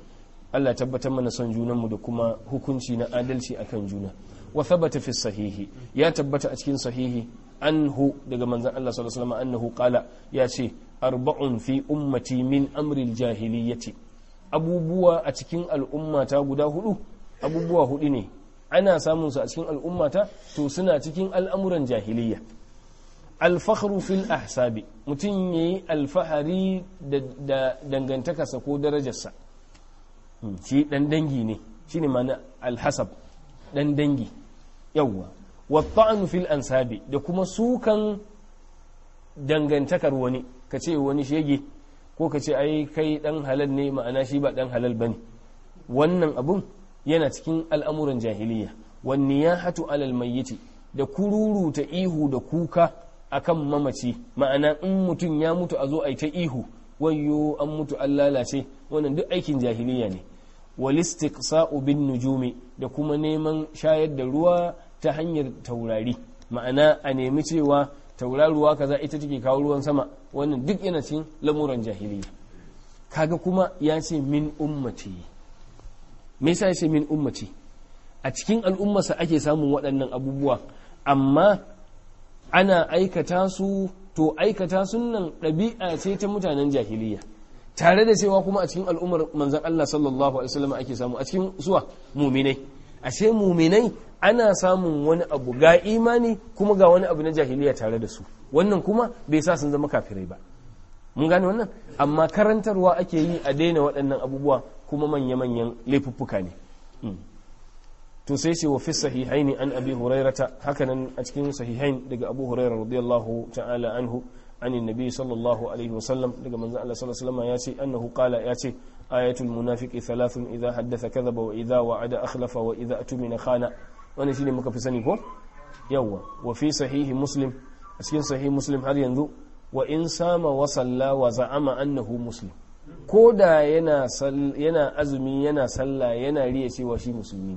Allah tabbatar mana son junanmu da kuma hukunci na adalci akan juna wa thabata fi sahihi ya tabbata a cikin sahihi anhu daga manzon Allah sallallahu alaihi wasallam annahu qala ya ce arba'un fi ummati min amri jahiliyyati abubuwa a cikin al'ummata guda hudu abubuwa hudu ne ana samun su a cikin al'ummata to suna cikin al'amuran jahiliyya alfakhru fil ahsabi mutum yayi alfahari da dangantakarsa ko darajarsa shi dan dangi ne shine ma'ana alhasab dan dangi yawwa wata'anu fil ansabi da kuma sukan dangantakar wani ka ce wani shege ko ka ce ai kai dan halal ne ma'ana shi ba dan halal bane wannan abun yana cikin al'amuran jahiliya wan niyahatu alal mayyiti da kururu ta ihu da kuka akan mamaci ma'ana in mutum ya mutu a zo ai ta ihu wayyo an mutu an lalace wannan duk aikin jahiliya ne walistiqsa'u bin nujumi da kuma neman shayar da ruwa ta hanyar taurari ma'ana a nemi cewa tauraruwa kaza ita take kawo ruwan sama wannan duk yana cikin lamuran jahiliya kaga kuma ya ce min ummati me yasa ya ce min ummati a cikin al'ummarsa ake samun waɗannan abubuwa amma ana aikata su to aikata sunan ɗabi'a ce ta mutanen jahiliya tare da cewa kuma a cikin al'ummar manzan Allah sallallahu alaihi wasallam ake samu a cikin suwa muminai ashe muminai ana samun wani abu ga imani kuma ga wani abu na jahiliya tare da su wannan kuma bai sa sun zama kafirai ba mun gane wannan amma karantarwa ake yi a daina waɗannan abubuwa kuma manya-manyan laifuffuka ne to sai ce wa fi sahihaini an abi hurairata hakanan a cikin sahihain daga abu hurairar radiyallahu ta'ala anhu عن النبي صلى الله عليه وسلم daga manzo Allah sallallahu alaihi wasallam yace annahu qala yace ayatul munafiqi thalathun idha haddatha kadhaba wa idha wa'ada akhlafa wa idha atumina khana wannan shine muka fi sani ko yawa wa fi sahihi muslim a cikin sahihi muslim har yanzu wa in sama wa salla wa za'ama annahu muslim ko da yana yana azumi yana sallah yana riya cewa shi musulmi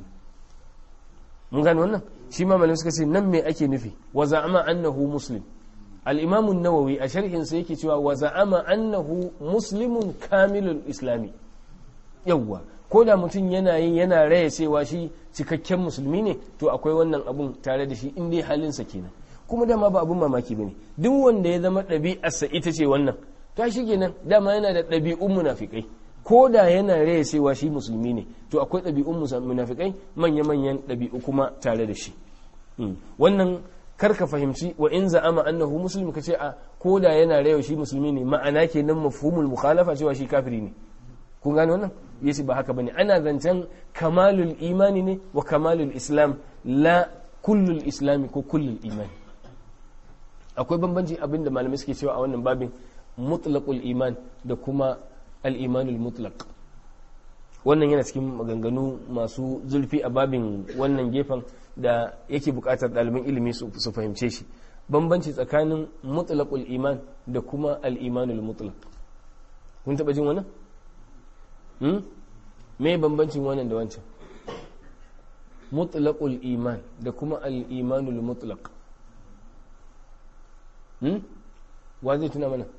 mun gane wannan shi ma malamai suka ce nan me ake nufi wa za'ama annahu muslim الإمام النووي أشرح سيكي توا وزعم أنه مسلم كامل الإسلامي يوا koda mutum yana yi yana raya cewa shi cikakken musulmi ne to akwai wannan abun tare da shi in dai halinsa kenan kuma dama ba abun mamaki bane duk wanda ya zama ɗabi'arsa ita ce wannan to shi kenan dama yana da ɗabi'un munafikai ko da yana raya cewa shi musulmi ne to akwai ɗabi'un munafikai manya-manyan ɗabi'u kuma tare da shi wannan karka fahimci wa in za'ama annahu muslim kace a koda yana rayo shi musulmi ne ma'ana kenan mafhumul mukhalafa cewa shi kafiri ne kun gane wannan yace ba haka bane ana zancen kamalul imani ne wa kamalul islam la kullul islami ko kullul imani akwai bambanci abinda malamai suke cewa a wannan babin mutlaqul iman da kuma al-imanul mutlaq wannan yana cikin maganganu masu zurfi a babin wannan gefen da yake bukatar ɗaliban ilimi su fahimce shi bambanci tsakanin mutlaqul iman da kuma al-imanul mutlaq kun taba jin wannan hmm? me bambancin wannan da wancan mutlaqul iman da kuma al-imanul mutlaq hmm? wa zai tuna mana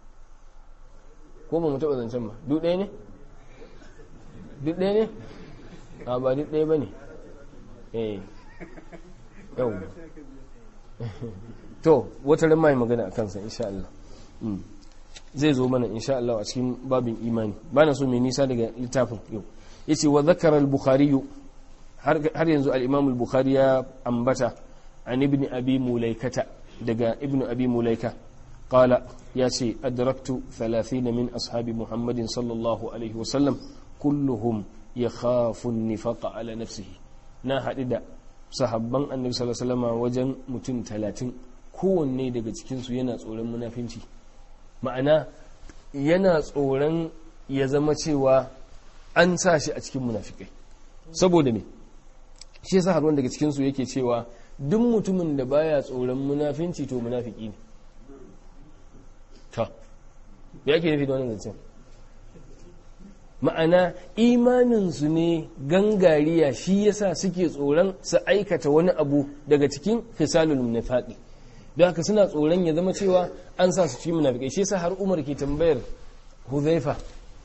ko ba mu taba zancen ba duk ɗaya ne duk ɗaya ne a ba duk ɗaya ba ne eh yau to wata ran mai magana a kansa insha Allah zai zo mana insha Allah a cikin babin imani ba na so mai nisa daga littafin yau yace wa zakara al-bukhari har yanzu al-imam al-bukhari ya ambata an ibn abi mulaikata daga ibn abi mulaika qala yace adraktu 30 min ashabi muhammadin sallallahu alaihi wasallam kulluhum yakhafu an-nifaqa ala nafsihi na haɗu da sahabban annabi sallallahu alaihi wasallam wajen mutum talatin kowanne daga cikinsu yana tsoron munafinci ma'ana yana tsoron ya zama cewa an sa shi a cikin munafikai saboda me shi yasa har daga cikinsu yake cewa duk mutumin da baya tsoron munafinci to munafiki ne ta ya ke nufi da wannan zancen ma'ana imaninsu ne gangariya shi yasa suke tsoron su aikata wani abu daga cikin fisalul munafaqi don haka suna tsoron ya zama cewa an sa su ci munafikai shi yasa har Umar ke tambayar Huzaifa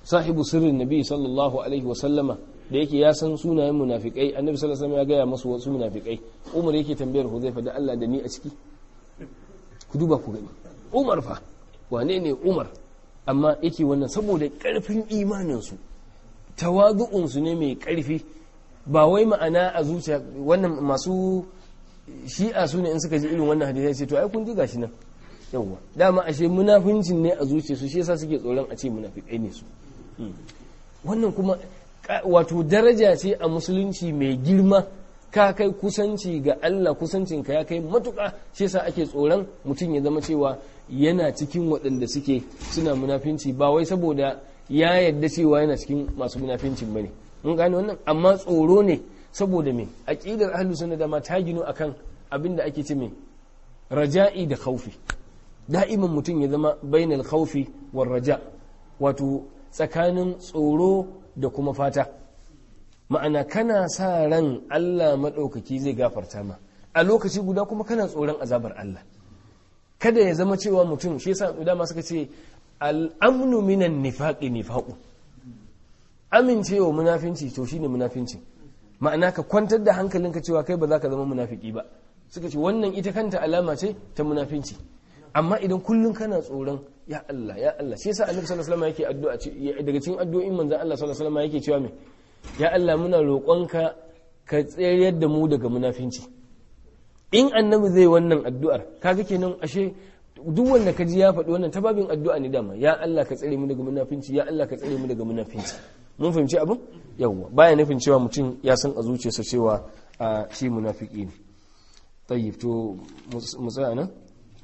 sahibu sirrin nabi sallallahu alaihi wa sallama da yake ya san sunayen munafikai annabi sallallahu alaihi wasallam ya gaya masu wasu munafikai umar yake tambayar huzaifa da Allah da ni a ciki ku duba ku gani umar fa wane ne umar amma yake wannan saboda karfin imanin su tawazu'un su ne mai karfi ba wai ma'ana a zuciya wannan masu shi'a su ne in suka ji irin wannan hadisi sai to ai kun ji gashi nan yawwa dama ashe munafincin ne a zuciya su shi yasa suke tsoron a ce munafikai ne su wannan kuma wato daraja ce a musulunci mai girma ka kai kusanci ga Allah kusancinka ya kai matuƙa shi yasa ake tsoron mutum ya zama cewa yana cikin waɗanda suke suna munafinci ba wai saboda ya yadda cewa yana cikin masu munafincin bane mun gane wannan amma tsoro ne saboda me aqidar ahlus sunna da ma ta gino akan abin da ake ce me raja'i da khaufi da'iman mutum ya zama bainal khaufi war raja wato tsakanin tsoro da kuma fata ma'ana kana sa ran Allah maɗaukaki zai gafarta ma a lokaci guda kuma kana tsoron azabar Allah kada ya zama cewa mutum shi yasa dama suka ce al'amnu minan nifaqi nifaqu amincewa munafinci to shine munafinci ma'ana ka kwantar da hankalinka cewa kai ba za ka zama munafiki ba suka ce wannan ita kanta alama ce ta munafinci amma idan kullum kana tsoron ya Allah ya Allah shi yasa Annabi sallallahu alaihi wasallam yake addu'a daga cikin addu'o'in manzon Allah sallallahu alaihi wasallam yake cewa me ya Allah muna roƙonka ka tsayar da mu daga munafinci in annabi zai wannan addu'ar kaga kenan ashe duk wanda ka ji ya faɗi wannan ta babin addu'a ne dama ya Allah ka tsare mu daga munafinci ya Allah ka tsare mu daga munafinci mun fahimci abin yawwa baya nufin cewa mutum ya san a zuciyarsa cewa a shi munafiki ne tayyib to mu tsaya nan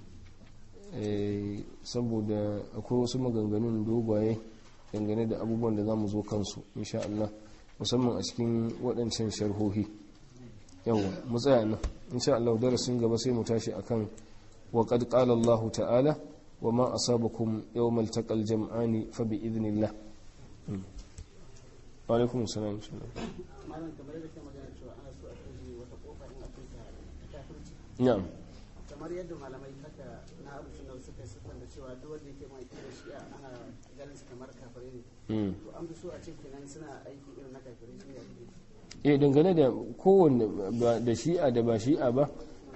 saboda akwai wasu maganganun dogaye dangane da abubuwan da za mu zo kansu insha Allah musamman a cikin waɗancan sharhohi yawa mu tsaya nan insha Allah darasin gaba sai mu tashi akan wa qad qala Allah ta'ala wa ma asabakum yawmal taqal jam'ani fa bi idnillah wa alaikum assalam malam kamar yadda ke magana cewa ana so a kai wata kofa in akwai ta kafirci na'am kamar yadda malamai haka na abu suna suka siffar da cewa duk wanda yake mai kira shi ana ganin su kamar kafirai ne mm. to an fi so a ce kenan suna aiki irin na kafirai shi ne ake eh dangane da kowanne ba da shi'a da ba shi'a ba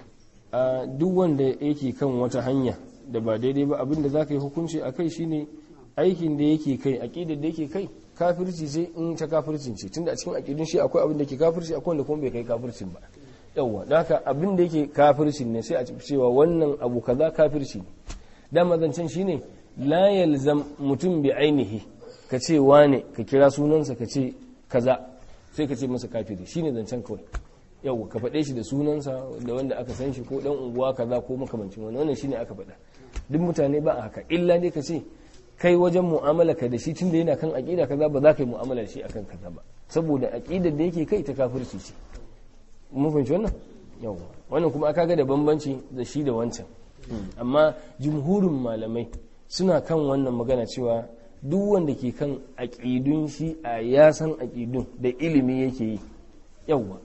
a duk wanda yake kan wata hanya da ba daidai ba abinda za ka yi hukunci a kai shine aikin da yake kai aƙidar da yake kai kafirci ce in ta kafircin ce tunda a cikin aƙidun shi akwai abin da ke kafirci akwai wanda kuma bai kai kafircin ba yawwa don haka abin da yake kafircin ne sai a cewa wannan abu kaza kafirci ne dama zancen shine la yalzam mutum bi ainihi ka ce wane ka kira sunansa ka ce kaza sai ka ce masa kafiri shine zancen kawai yau ka faɗe shi da sunansa da wanda aka san shi ko dan unguwa kaza ko makamancin wani wannan shine aka faɗa duk mutane ba a haka illa ne ka ce kai wajen mu'amala ka da shi tunda yana kan aqida kaza ba za ka yi mu'amala da shi akan kaza ba saboda aqidar da yake kai ta kafirci ce mun fahimci wannan yawa wannan kuma aka ga da bambanci da shi da wancan amma jumhurin malamai suna kan wannan magana cewa duk wanda ke kan aƙidun shi a ya san aƙidun da ilimi yake yi yawwa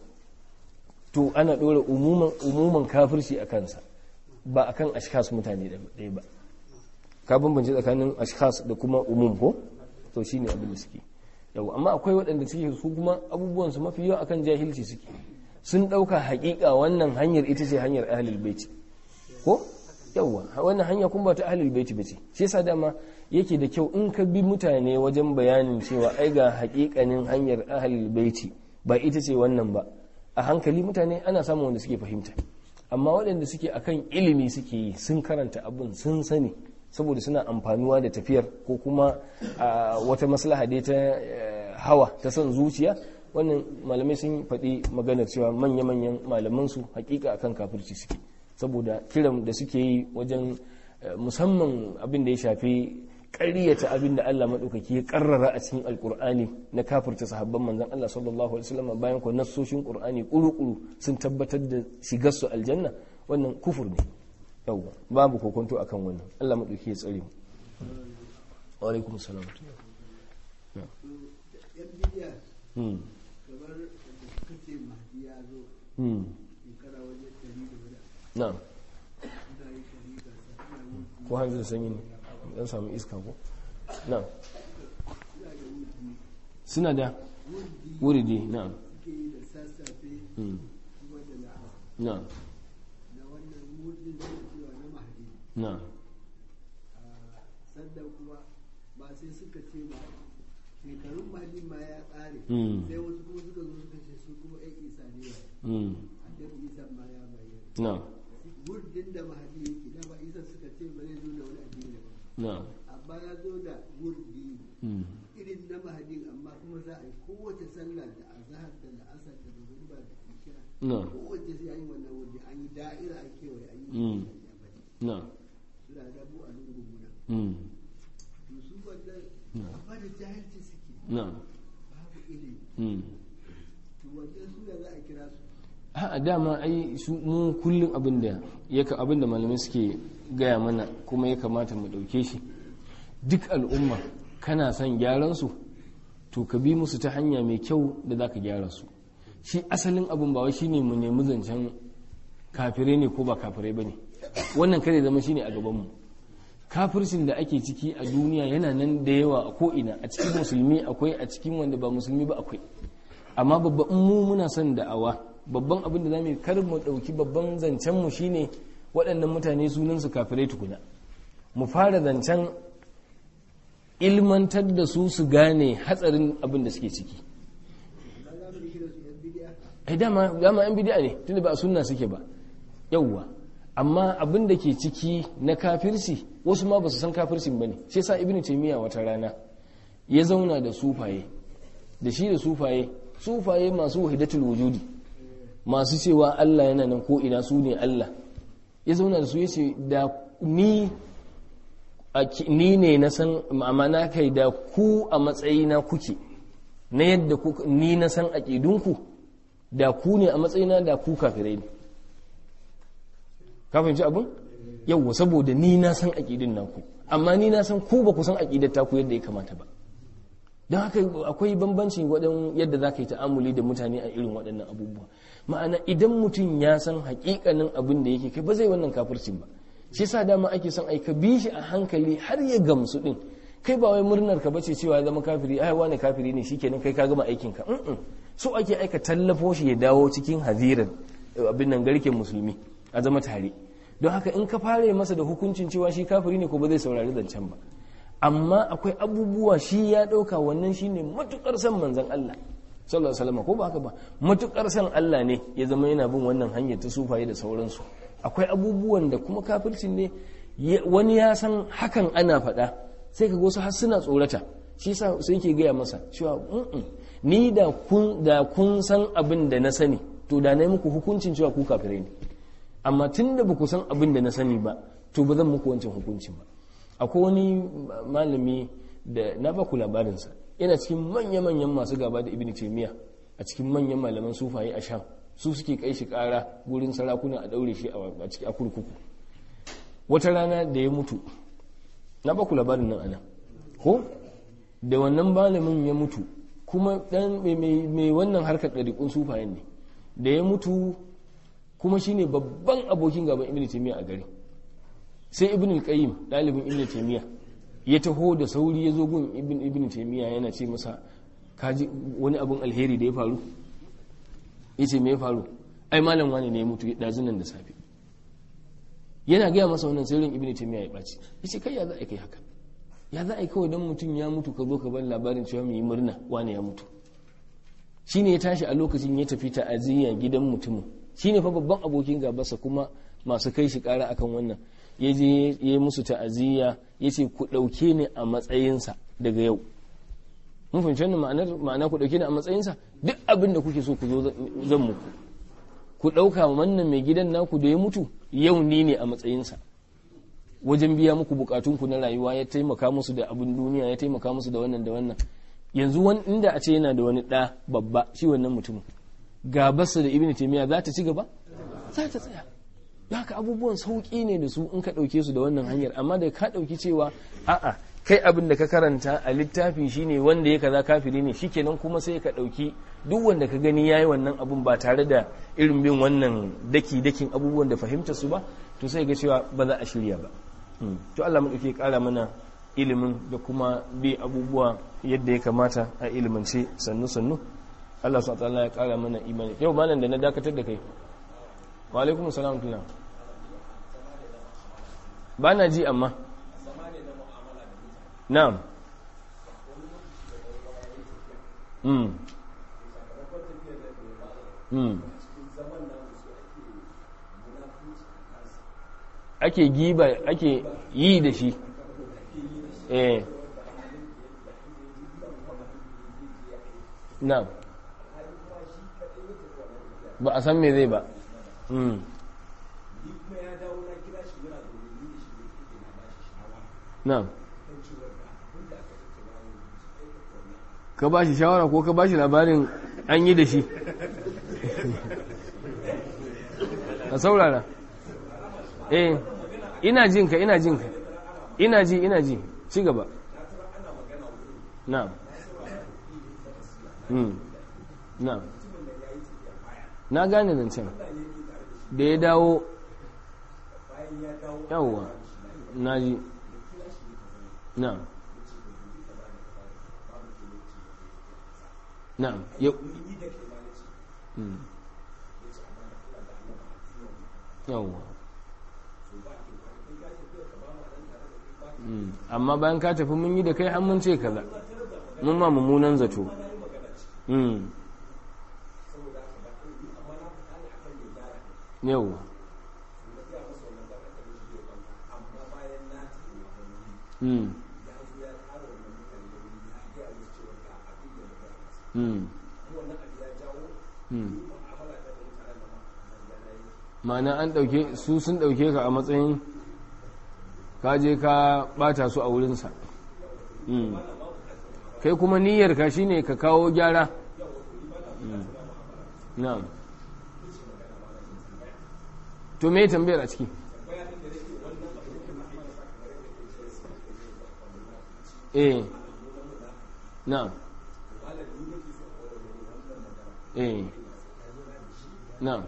to ana ɗora umuman kafirci a kansa ba a kan ashkas mutane ɗaya ba ka bambance tsakanin ashkas da kuma umum ko to shine abin da suke yawwa amma akwai waɗanda suke su kuma abubuwan su mafi yawa akan jahilci suke sun ɗauka haƙiƙa wannan hanyar ita ce hanyar ahlul baiti ko yawwa wannan hanya kuma ba ta ahlul baiti bace shi yasa dama yake da kyau in ka bi mutane wajen bayanin cewa ai ga hakikanin hanyar ahlul baiti ba ita ce wannan ba a hankali mutane ana samun wanda suke fahimta amma waɗanda suke akan ilimi suke yi sun karanta abin sun sani saboda suna amfanuwa da tafiyar ko kuma wata maslaha dai ta hawa ta son zuciya wannan malamai sun faɗi maganar cewa manya-manyan malamansu hakika akan kafirci suke saboda kiran da suke yi wajen musamman abin da ya shafi ƙaryata abin da Allah maɗaukaki ya ƙarrara a cikin alƙur'ani na kafirta sahabban manzan Allah sallallahu alaihi wasallam bayan ko nassoshin ƙur'ani ƙuru-ƙuru sun tabbatar da shigar su aljanna wannan kufur ne yawwa babu kokonto akan wannan Allah maɗauki ya tsare mu wa alaikum salam hmm hmm na'am ko hanzar sanyi ne dan samu iska ko na'am suna da wuridi na'am suke yi da sassafe Mm. kuma da la'asar na'am da wannan murdin da ke cewa na mahadi na'am a sannan kuma ba sai suka ce ba shekarun mahadi ma ya ƙare Mm. sai wasu kuma suka zo suka ce su kuma yan isa ne ba Mm. annabi isa ma ya bayyana na'am murdin da mahadi yake da ba isa suka ce ba zai zo da wani addini ba na'am amma ya zo da murdi Mm. irin na mahadin amma kuma za a yi kowace sallah da azahar da la'asar da magariba da isha na'am kowace sai an yi wannan wuri an yi da'ira an kewaye an yi Mm. yammaci na'am suna da mu a lungun muna Mm. to su wannan amma da jahilci suke na'am babu ilimi Mm. to wannan su da za a kira su a dama ai su mu kullum abin da ya ka abin da malamai suke gaya mana kuma ya kamata mu ɗauke shi duk al'umma kana son gyaran su to ka bi musu ta hanya mai kyau da za ka gyara su shi asalin abin ba wai shine mu nemi zancen kafirai ne ko ba kafirai ba ne wannan kare zama shine a gabanmu kafircin da ake ciki a duniya yana nan da yawa a ko'ina a cikin musulmi akwai a cikin wanda ba musulmi ba akwai amma babban mu muna son da'awa babban abin da za mu yi kar mu ɗauki babban zancen mu shine waɗannan mutane sunansu kafirai tukuna mu fara zancen ilmantar da su su gane hatsarin abin da suke ciki ba za mu kira su yan bidiya ai dama dama yan bid'a ne tunda ba a sunna suke ba yawwa amma abin da ke ciki na kafirci wasu ma ba su san kafircin bane shi yasa ibnu taymiya wata rana ya zauna da sufaye da shi da sufaye sufaye masu wahidatul wujudi masu cewa Allah yana nan ko ina su ne Allah ya zauna da su yace da ni a ki- ni ne na san ma'amana kai da ku a matsayina kuke na yadda ku- ni na san aƙidunku da ku ne a matsayina da ku kafirai ne ka fahimci abin yawwa saboda ni na san aƙidin naku amma ni na san ku ba ku san aƙidar taku yadda ya kamata ba don haka akwai bambanci waɗan yadda za ka yi ta'amuli da mutane a irin waɗannan abubuwa ma'ana idan mutum ya san haƙiƙanin abin da yake kai ba zai wannan kafircin ba shi yasa dama ake son ai ka bi shi a hankali har ya gamsu din kai ba wai murnar ka bace cewa ya zama kafiri ai wani kafiri ne shikenan kai ka gama aikin ka mm so ake aika tallafo shi ya dawo cikin hadiran abin nan garken musulmi a zama tare don haka in ka fare masa da hukuncin cewa shi kafiri ne ko ba zai saurari zancen ba amma akwai abubuwa shi ya ɗauka wannan shine matukar san manzon Allah sallallahu alaihi wasallam ko ba haka ba matukar san Allah ne ya zama yana bin wannan hanyar ta sufaye da sauransu akwai abubuwan da kuma kafircin ne ya- wani ya san hakan ana faɗa sai ka wasu har suna tsorata shi sa sai ke gaya masa cewa "Mm-mm, ni da kun da kun san abin da na sani to da na yi muku hukuncin cewa ku kafirai ne amma tun da ba ku san abin da na sani ba to ba zan muku wancan hukuncin ba akwai wani malami da na ba ku labarinsa yana cikin manya-manyan masu gaba da ibn taymiya a cikin manyan malaman sufaye a sham su suke kai shi kara gurin sarakuna a daure shi a ciki a kurkuku wata rana da ya mutu na ba ku labarin nan ana ko da wannan malamin ya mutu kuma dan mai- mai mai wannan harkar ɗariƙun sufayen ne da ya mutu kuma shine babban abokin gaban ibn taymiya a gari sai ibn al-qayyim dalibin ibn taymiya ya taho da sauri ya zo gun ibn ibn taymiya yana ce masa kaji wani abun alheri da ya faru yace me ya faru ai malam wani ne ya mutu dazun nan da safe yana gaya masa wannan sirrin ibn taymiya ya baci yace kai ya za a kai haka ya za a yi kawai dan mutum ya mutu ka zo ka bar labarin cewa mu yi murna wani ya mutu shine ya tashi a lokacin ya tafi ta'aziyya gidan mutumin shine fa babban abokin gabarsa kuma masu kai shi kara akan wannan ya je ya yi musu ta'aziyya ya ce ku ɗauke ni a matsayinsa daga yau mun fahimci wannan ma'anar ma'ana ku ɗauke ni a matsayinsa duk abin da kuke so ku zo zan muku ku ɗauka wannan mai gidan naku da ya mutu yau ni ne a matsayinsa wajen biya muku bukatunku na rayuwa ya taimaka musu da abin duniya ya taimaka musu da wannan da wannan yanzu wani inda a ce yana da wani ɗa babba shi wannan mutumin gabarsa da ibn taymiya za ta ci gaba za ta tsaya da haka abubuwan sauƙi ne da su in ka ɗauke su da wannan hanyar amma da ka ɗauki cewa a'a kai abin da ka karanta a littafi shine wanda ya kaza kafiri ne shikenan kuma sai ka ɗauki duk wanda ka gani yayi wannan abun ba tare da irin bin wannan daki dakin abubuwan da fahimta su ba to sai ga cewa ba za a shirya ba Hmm. to Allah mu dauke ƙara mana ilimin da kuma bi abubuwa yadda ya kamata a ilimance sannu-sannu Allah su ta'ala ya kara mana imani yau malam da na dakatar da kai wa alaikum salam tuna ba na ji amma na'am mm mm ake giba ake yi da shi eh na'am ba a san me zai ba mm na'am ka ba shi shawara ko ka ba shi labarin an yi da shi a saurara eh ina jin ka ina jin ka ina ji ina ji ci gaba na'am mm na'am na gane zancen da ya dawo yawwa na ji na'am na'am yau yawwa amma bayan ka tafi mun yi da kai an mun ce kaza mun ma mummunan zato yawwa Mm. Mm. Mm. ma'ana an ɗauke su sun ɗauke ka a matsayin ka je ka ɓata su a wurinsa kai kuma niyyar ka shine ka kawo gyara na'am to me tambayar a ciki eh na'am eh na'am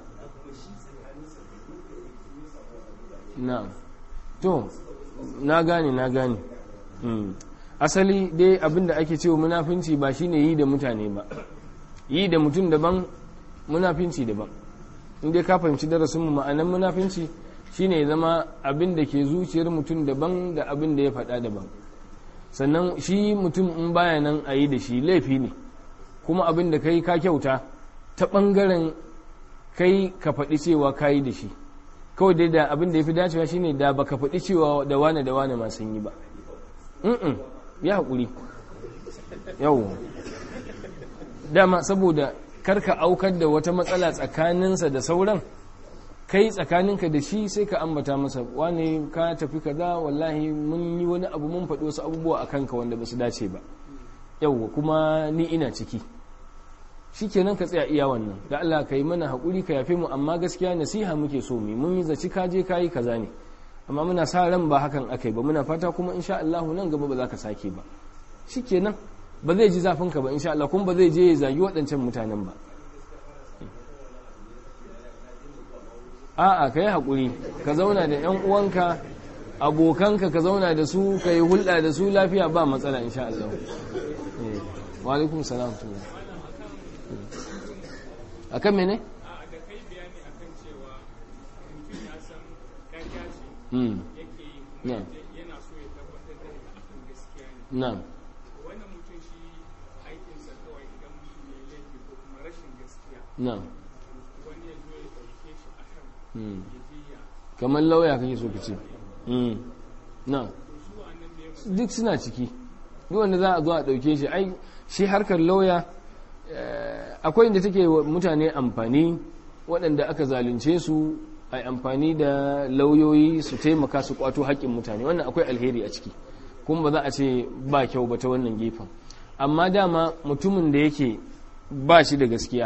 na'am to na gane na gane asali dai abinda ake cewa munafinci ba shine yi da mutane ba yi da mutum daban munafinci daban inda ka fahimci darasin mu ma'anan munafinci shine ya zama abin da ke zuciyar mutum daban da abin da ya faɗa daban sannan shi mutum in baya nan a yi da shi laifi ne kuma abin da kai ka kyauta ta ɓangaren kai ka faɗi cewa ka yi da shi kawai dai da abin da ya fi dacewa shine da baka faɗi cewa da wane da wane masu yi ba mm ya haƙuri yau dama saboda karka aukar da wata matsala tsakaninsa da sauran kai tsakaninka da shi sai ka ambata masa wane ka tafi kaza wallahi mun yi wani abu mun faɗi wasu abubuwa a kanka wanda ba su dace ba yau kuma ni ina ciki shi kenan ka tsaya iya wannan da Allah ka yi mana haƙuri ka yafe mu amma gaskiya nasiha muke so mu mun yi zaci ka je ka yi kaza ne amma muna sa ran ba hakan aka yi ba muna fata kuma insha Allah nan gaba ba za ka sake ba shi kenan ba zai ji zafin ka ba insha Allah kuma ba zai je ya zagi waɗancan mutanen ba a'a ka yi haƙuri ka zauna da ƴan uwanka abokanka ka zauna da su ka yi hulɗa da su lafiya ba matsala insha Allah wa alaikum salam a kan mene? da kai bayani akan cewa mutum ya san ƙarya ce yake yi kuma yana so ya tabbatar da ita akan gaskiya ne na wannan mutum shi aikinsa kawai idan mutum ya laifi ko kuma rashin gaskiya na wani ya zo ya ɗauke shi a kan ya je ya kamar lauya kake so ka ce na su a nan ne duk suna ciki duk wanda za a zo a ɗauke shi ai shi harkar lauya akwai inda take wa mutane amfani waɗanda aka zalunce su a amfani da lauyoyi su taimaka su kwato haƙƙin mutane wannan akwai alheri a ciki kuma ba za a ce ba kyau ba ta wannan gefen amma dama mutumin da yake ba shi da gaskiya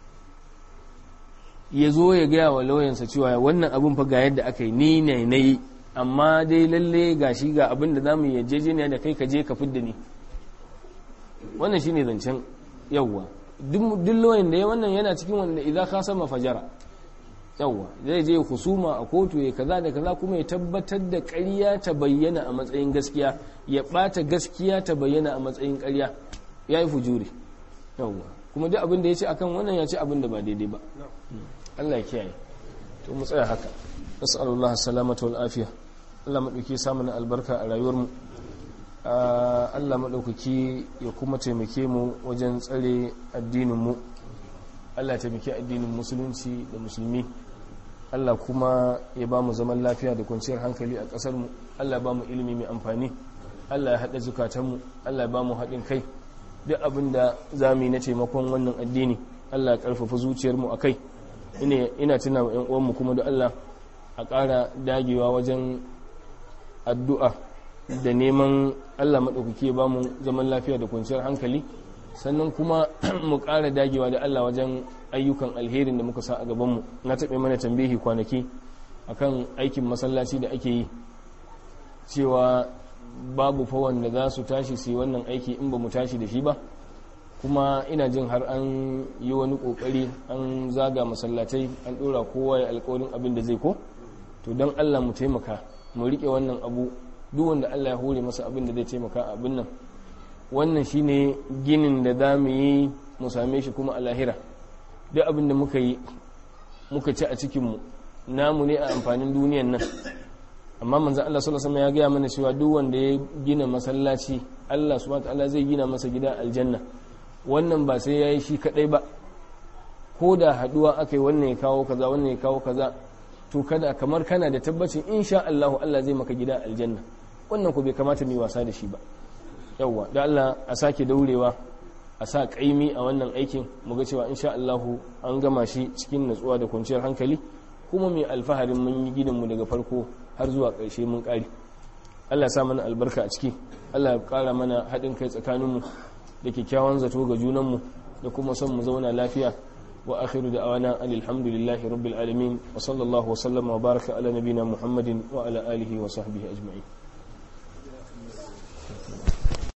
ya zo ya gaya wa lauyansa cewa wannan abin fa ga yadda aka yi ni ne na yi amma dai lalle ga shi ga abin da za mu yarjejeniya da kai ka je ka fidda ni wannan shine zancen yawwa duk lauyan da ya wannan yana cikin wanda idan ka sama fajara yawwa zai je husuma a kotu ya kaza da kaza kuma ya tabbatar da ƙarya ta bayyana a matsayin gaskiya ya ɓata gaskiya ta bayyana a matsayin ƙarya ya yi fujuri yawwa kuma duk abin da ya ce akan wannan ya ce abin da ba daidai ba Allah ya kiyaye to mu tsaya haka nas'alullah salamata wal afiya Allah madauki samu na albarka a rayuwar mu Allah madaukaki ya kuma taimake mu wajen tsare addinin mu Allah ya taimake addinin musulunci da musulmi Allah kuma ya ba mu zaman lafiya da kwanciyar hankali a ƙasar mu Allah ya ba mu ilimi mai amfani Allah ya haɗa zukatanmu Allah ya ba mu haɗin kai duk abin da za mu yi na taimakon wannan addini Allah ya ƙarfafa zuciyarmu a kai ina tuna wa 'yan uwanmu kuma da Allah a ƙara dagewa wajen addu'a da neman Allah maɗaukaki ya ba mu zaman lafiya da kwanciyar hankali sannan kuma mu ƙara dagewa da Allah wajen ayyukan alherin da muka sa a gabanmu na taɓe mana tambihi kwanaki akan aikin masallaci da ake yi cewa babu fa wanda za su tashi su yi wannan aiki in ba mu tashi da shi ba kuma ina jin har an yi wani kokari an zaga masallatai an dora kowa ya alkawarin abin da zai ko to don Allah mu taimaka mu rike wannan abu duk wanda Allah ya hore masa abin da zai taimaka a abin nan wannan shine ginin da za mu yi mu same shi kuma a lahira duk abin da muka yi muka ci a cikinmu namu ne a amfanin duniyan nan amma manzan Allah sallallahu alaihi ya gaya mana cewa duk wanda ya gina masallaci Allah subhanahu wataala zai gina masa gida aljanna wannan ba sai yayi shi kadai ba ko da haduwa akai wannan ya kawo kaza wannan ya kawo kaza to kada kamar kana da tabbacin insha Allah Allah zai maka gida aljanna wannan ko bai kamata mu yi wasa da shi ba yawwa da Allah a sake daurewa a sa kaimi a wannan aikin mu ga cewa insha Allah an gama shi cikin natsuwa da kwanciyar hankali kuma mai alfaharin mun yi gidanmu daga farko har zuwa ƙarshe mun ƙari Allah ya sa mana albarka a ciki Allah ya ƙara mana haɗin kai tsakaninmu da kyakkyawan zato ga junanmu da kuma son mu zauna lafiya wa akhiru da awana alhamdulillahi rabbil alamin wa sallallahu wa sallama wa baraka ala nabina muhammadin wa ala alihi wa sahbihi ajma'in